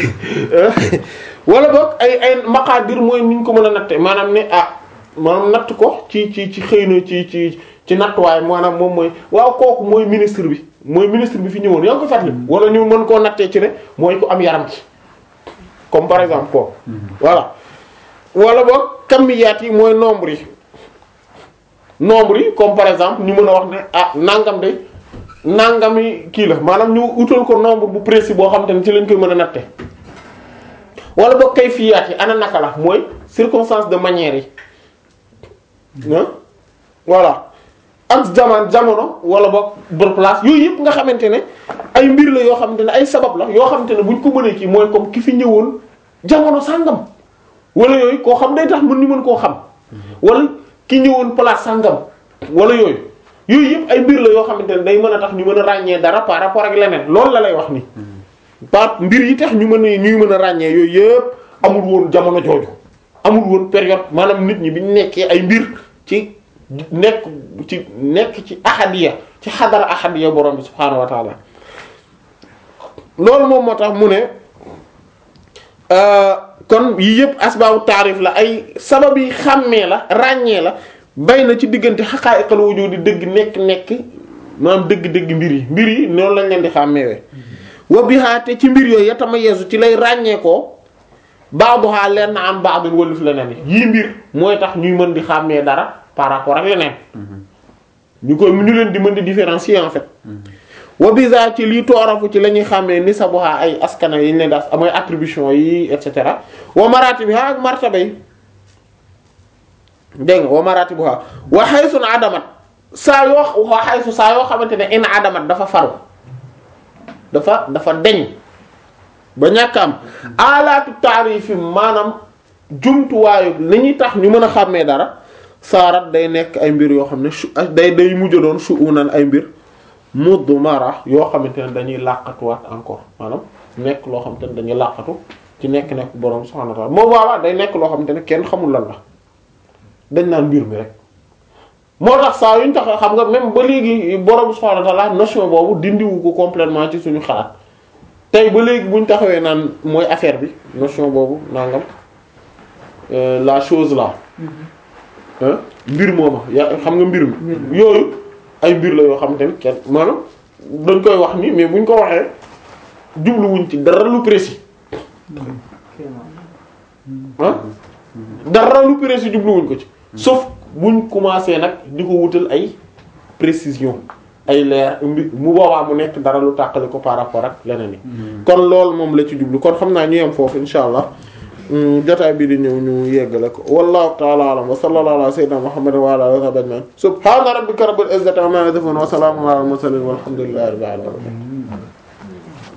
wala boog ay ay maqaadir mooy ni ñu ko mën a natte maanaam ne ah maanaam natt ko ci ci ci xëy na ci ci ci nattuwaay maanaam moom mooy waaw kooku mooy ministre bi mooy ministre bi fi ñëwoon yaa ngi ko fàttali wala ñu mën koo nattee ci ne mooy ku am yaram ci comme par exemple kooku voilà wala boog kamiyaat yi mooy nombre yi nombre yi comme par exemple ñu mën a wax ne ah nangam de nangami kii la maanaam ñu utal ko nombre bu précis boo xam te ne ci lañ koy mën a natte wala boog kayfiyaat yi ana naka la mooy circonstance de manière yi ah voilà ak jaman jamono wala boog bër place yooyu yëpp nga xamante ne ay mbir la yoo xamante ne ay sabab la yoo xamante ne buñ ko mënee kii mooy comme ki fi ñëwoon jamono sàngam wala yooyu koo xam day tax mën ñu mën koo xam wala ki ñëwoon place sàngam wala yooyu yooyu yëpp ay mbir la yoo xamante ne day mën a tax ñu mën a ràññee dara par rapport ak leneen loolu la lay wax ni par mbir yi tax ñu mën a ñuy mën a ràññee yooyu yëpp amul woon jamono jooju amul woon période maanaam nit ñi bi ñu nekkee ay mbir ci nekk ci nekk ci ahadiya ci xadara ahadiya borom bi subhaanahu wa taala loolu moom moo tax mu ne kon yii yëpp asbaabu taarif la ay sabab yi xàmmee la ràññee la bay na ci diggante xaqaa'iqal wujuud di dëgg nekk nekk maanaam dëgg-dëgg mbir yi mbir yi noonu lañ leen di xàmmeewee wa biha te ci mbir yooyu yatamayazu ci lay ràññee ko ba'daha leen na am ba'dun wëlif leneen yii mbir mooy tax ñuy mën di xàmmee dara par rapport ak leneen ñu koy ñu leen di mën di différencier en fait wa biza ci lii toorafu ci la ñuy xàmmee nisabuha ay askana yi ñu leen das amooy attribution yi et cetera wa maratibiha ak martaba yi dégg nga wa maratibuha wa haythu adamat saa yoo wa haythu saa yoo xamante ne in adamat dafa faru dafa dafa deñ ba ñàkk am alaatu taarifi maanaam jumtuwaayu li ñuy tax ñu mën a xàmmee dara saarat day nekk ay mbir yoo xam ne su day day mujj doon suunan ay mbir mudmara yoo xamante ne dañuy làqatuwaat encore maanaam nekk loo xamante ne dañuy làqatu ci nekk nekk borom subhanahu wa ta'ala moom waawaa day nekk loo xamante ne kenn xamul lan la dañ naan mbir mi rek moo tax saa yuñ tax xam nga même ba léegi borom subhanahu wa ta'ala notion boobu dindiwu ko complètement ci suñu xalaat tey ba léegi buñ taxawee naan mooy affaire bi notion boobu nangam euh, la chose là hein mbir mooma ya xam nga mbir mi yooyu ay mbir la yoo xamante ne kenn maanaam dañ koy wax ni mais buñ ko waxee jubluwuñ ci dara lu précis ah dara lu précis jubluwuñ ko ci sauf buñ commencé nag di ko wutal ay précision ay leer mbi mu boobaa mu nekk dara lu tàqali ko par rapport ak leneen yi kon loolu moom la ci jublu kon xam naa ñu yem foofu insha allah jotaay bi di ñëw ñu yeggale ko wallahu ta'ala alam wa sallallahu ala sayyidina muhammadin wa ala alihi wa sahbihi ajma'in subhana rabbika rabbil izzati amma yasifun wa salamun ala al mursalin walhamdulillahi rabbil alamin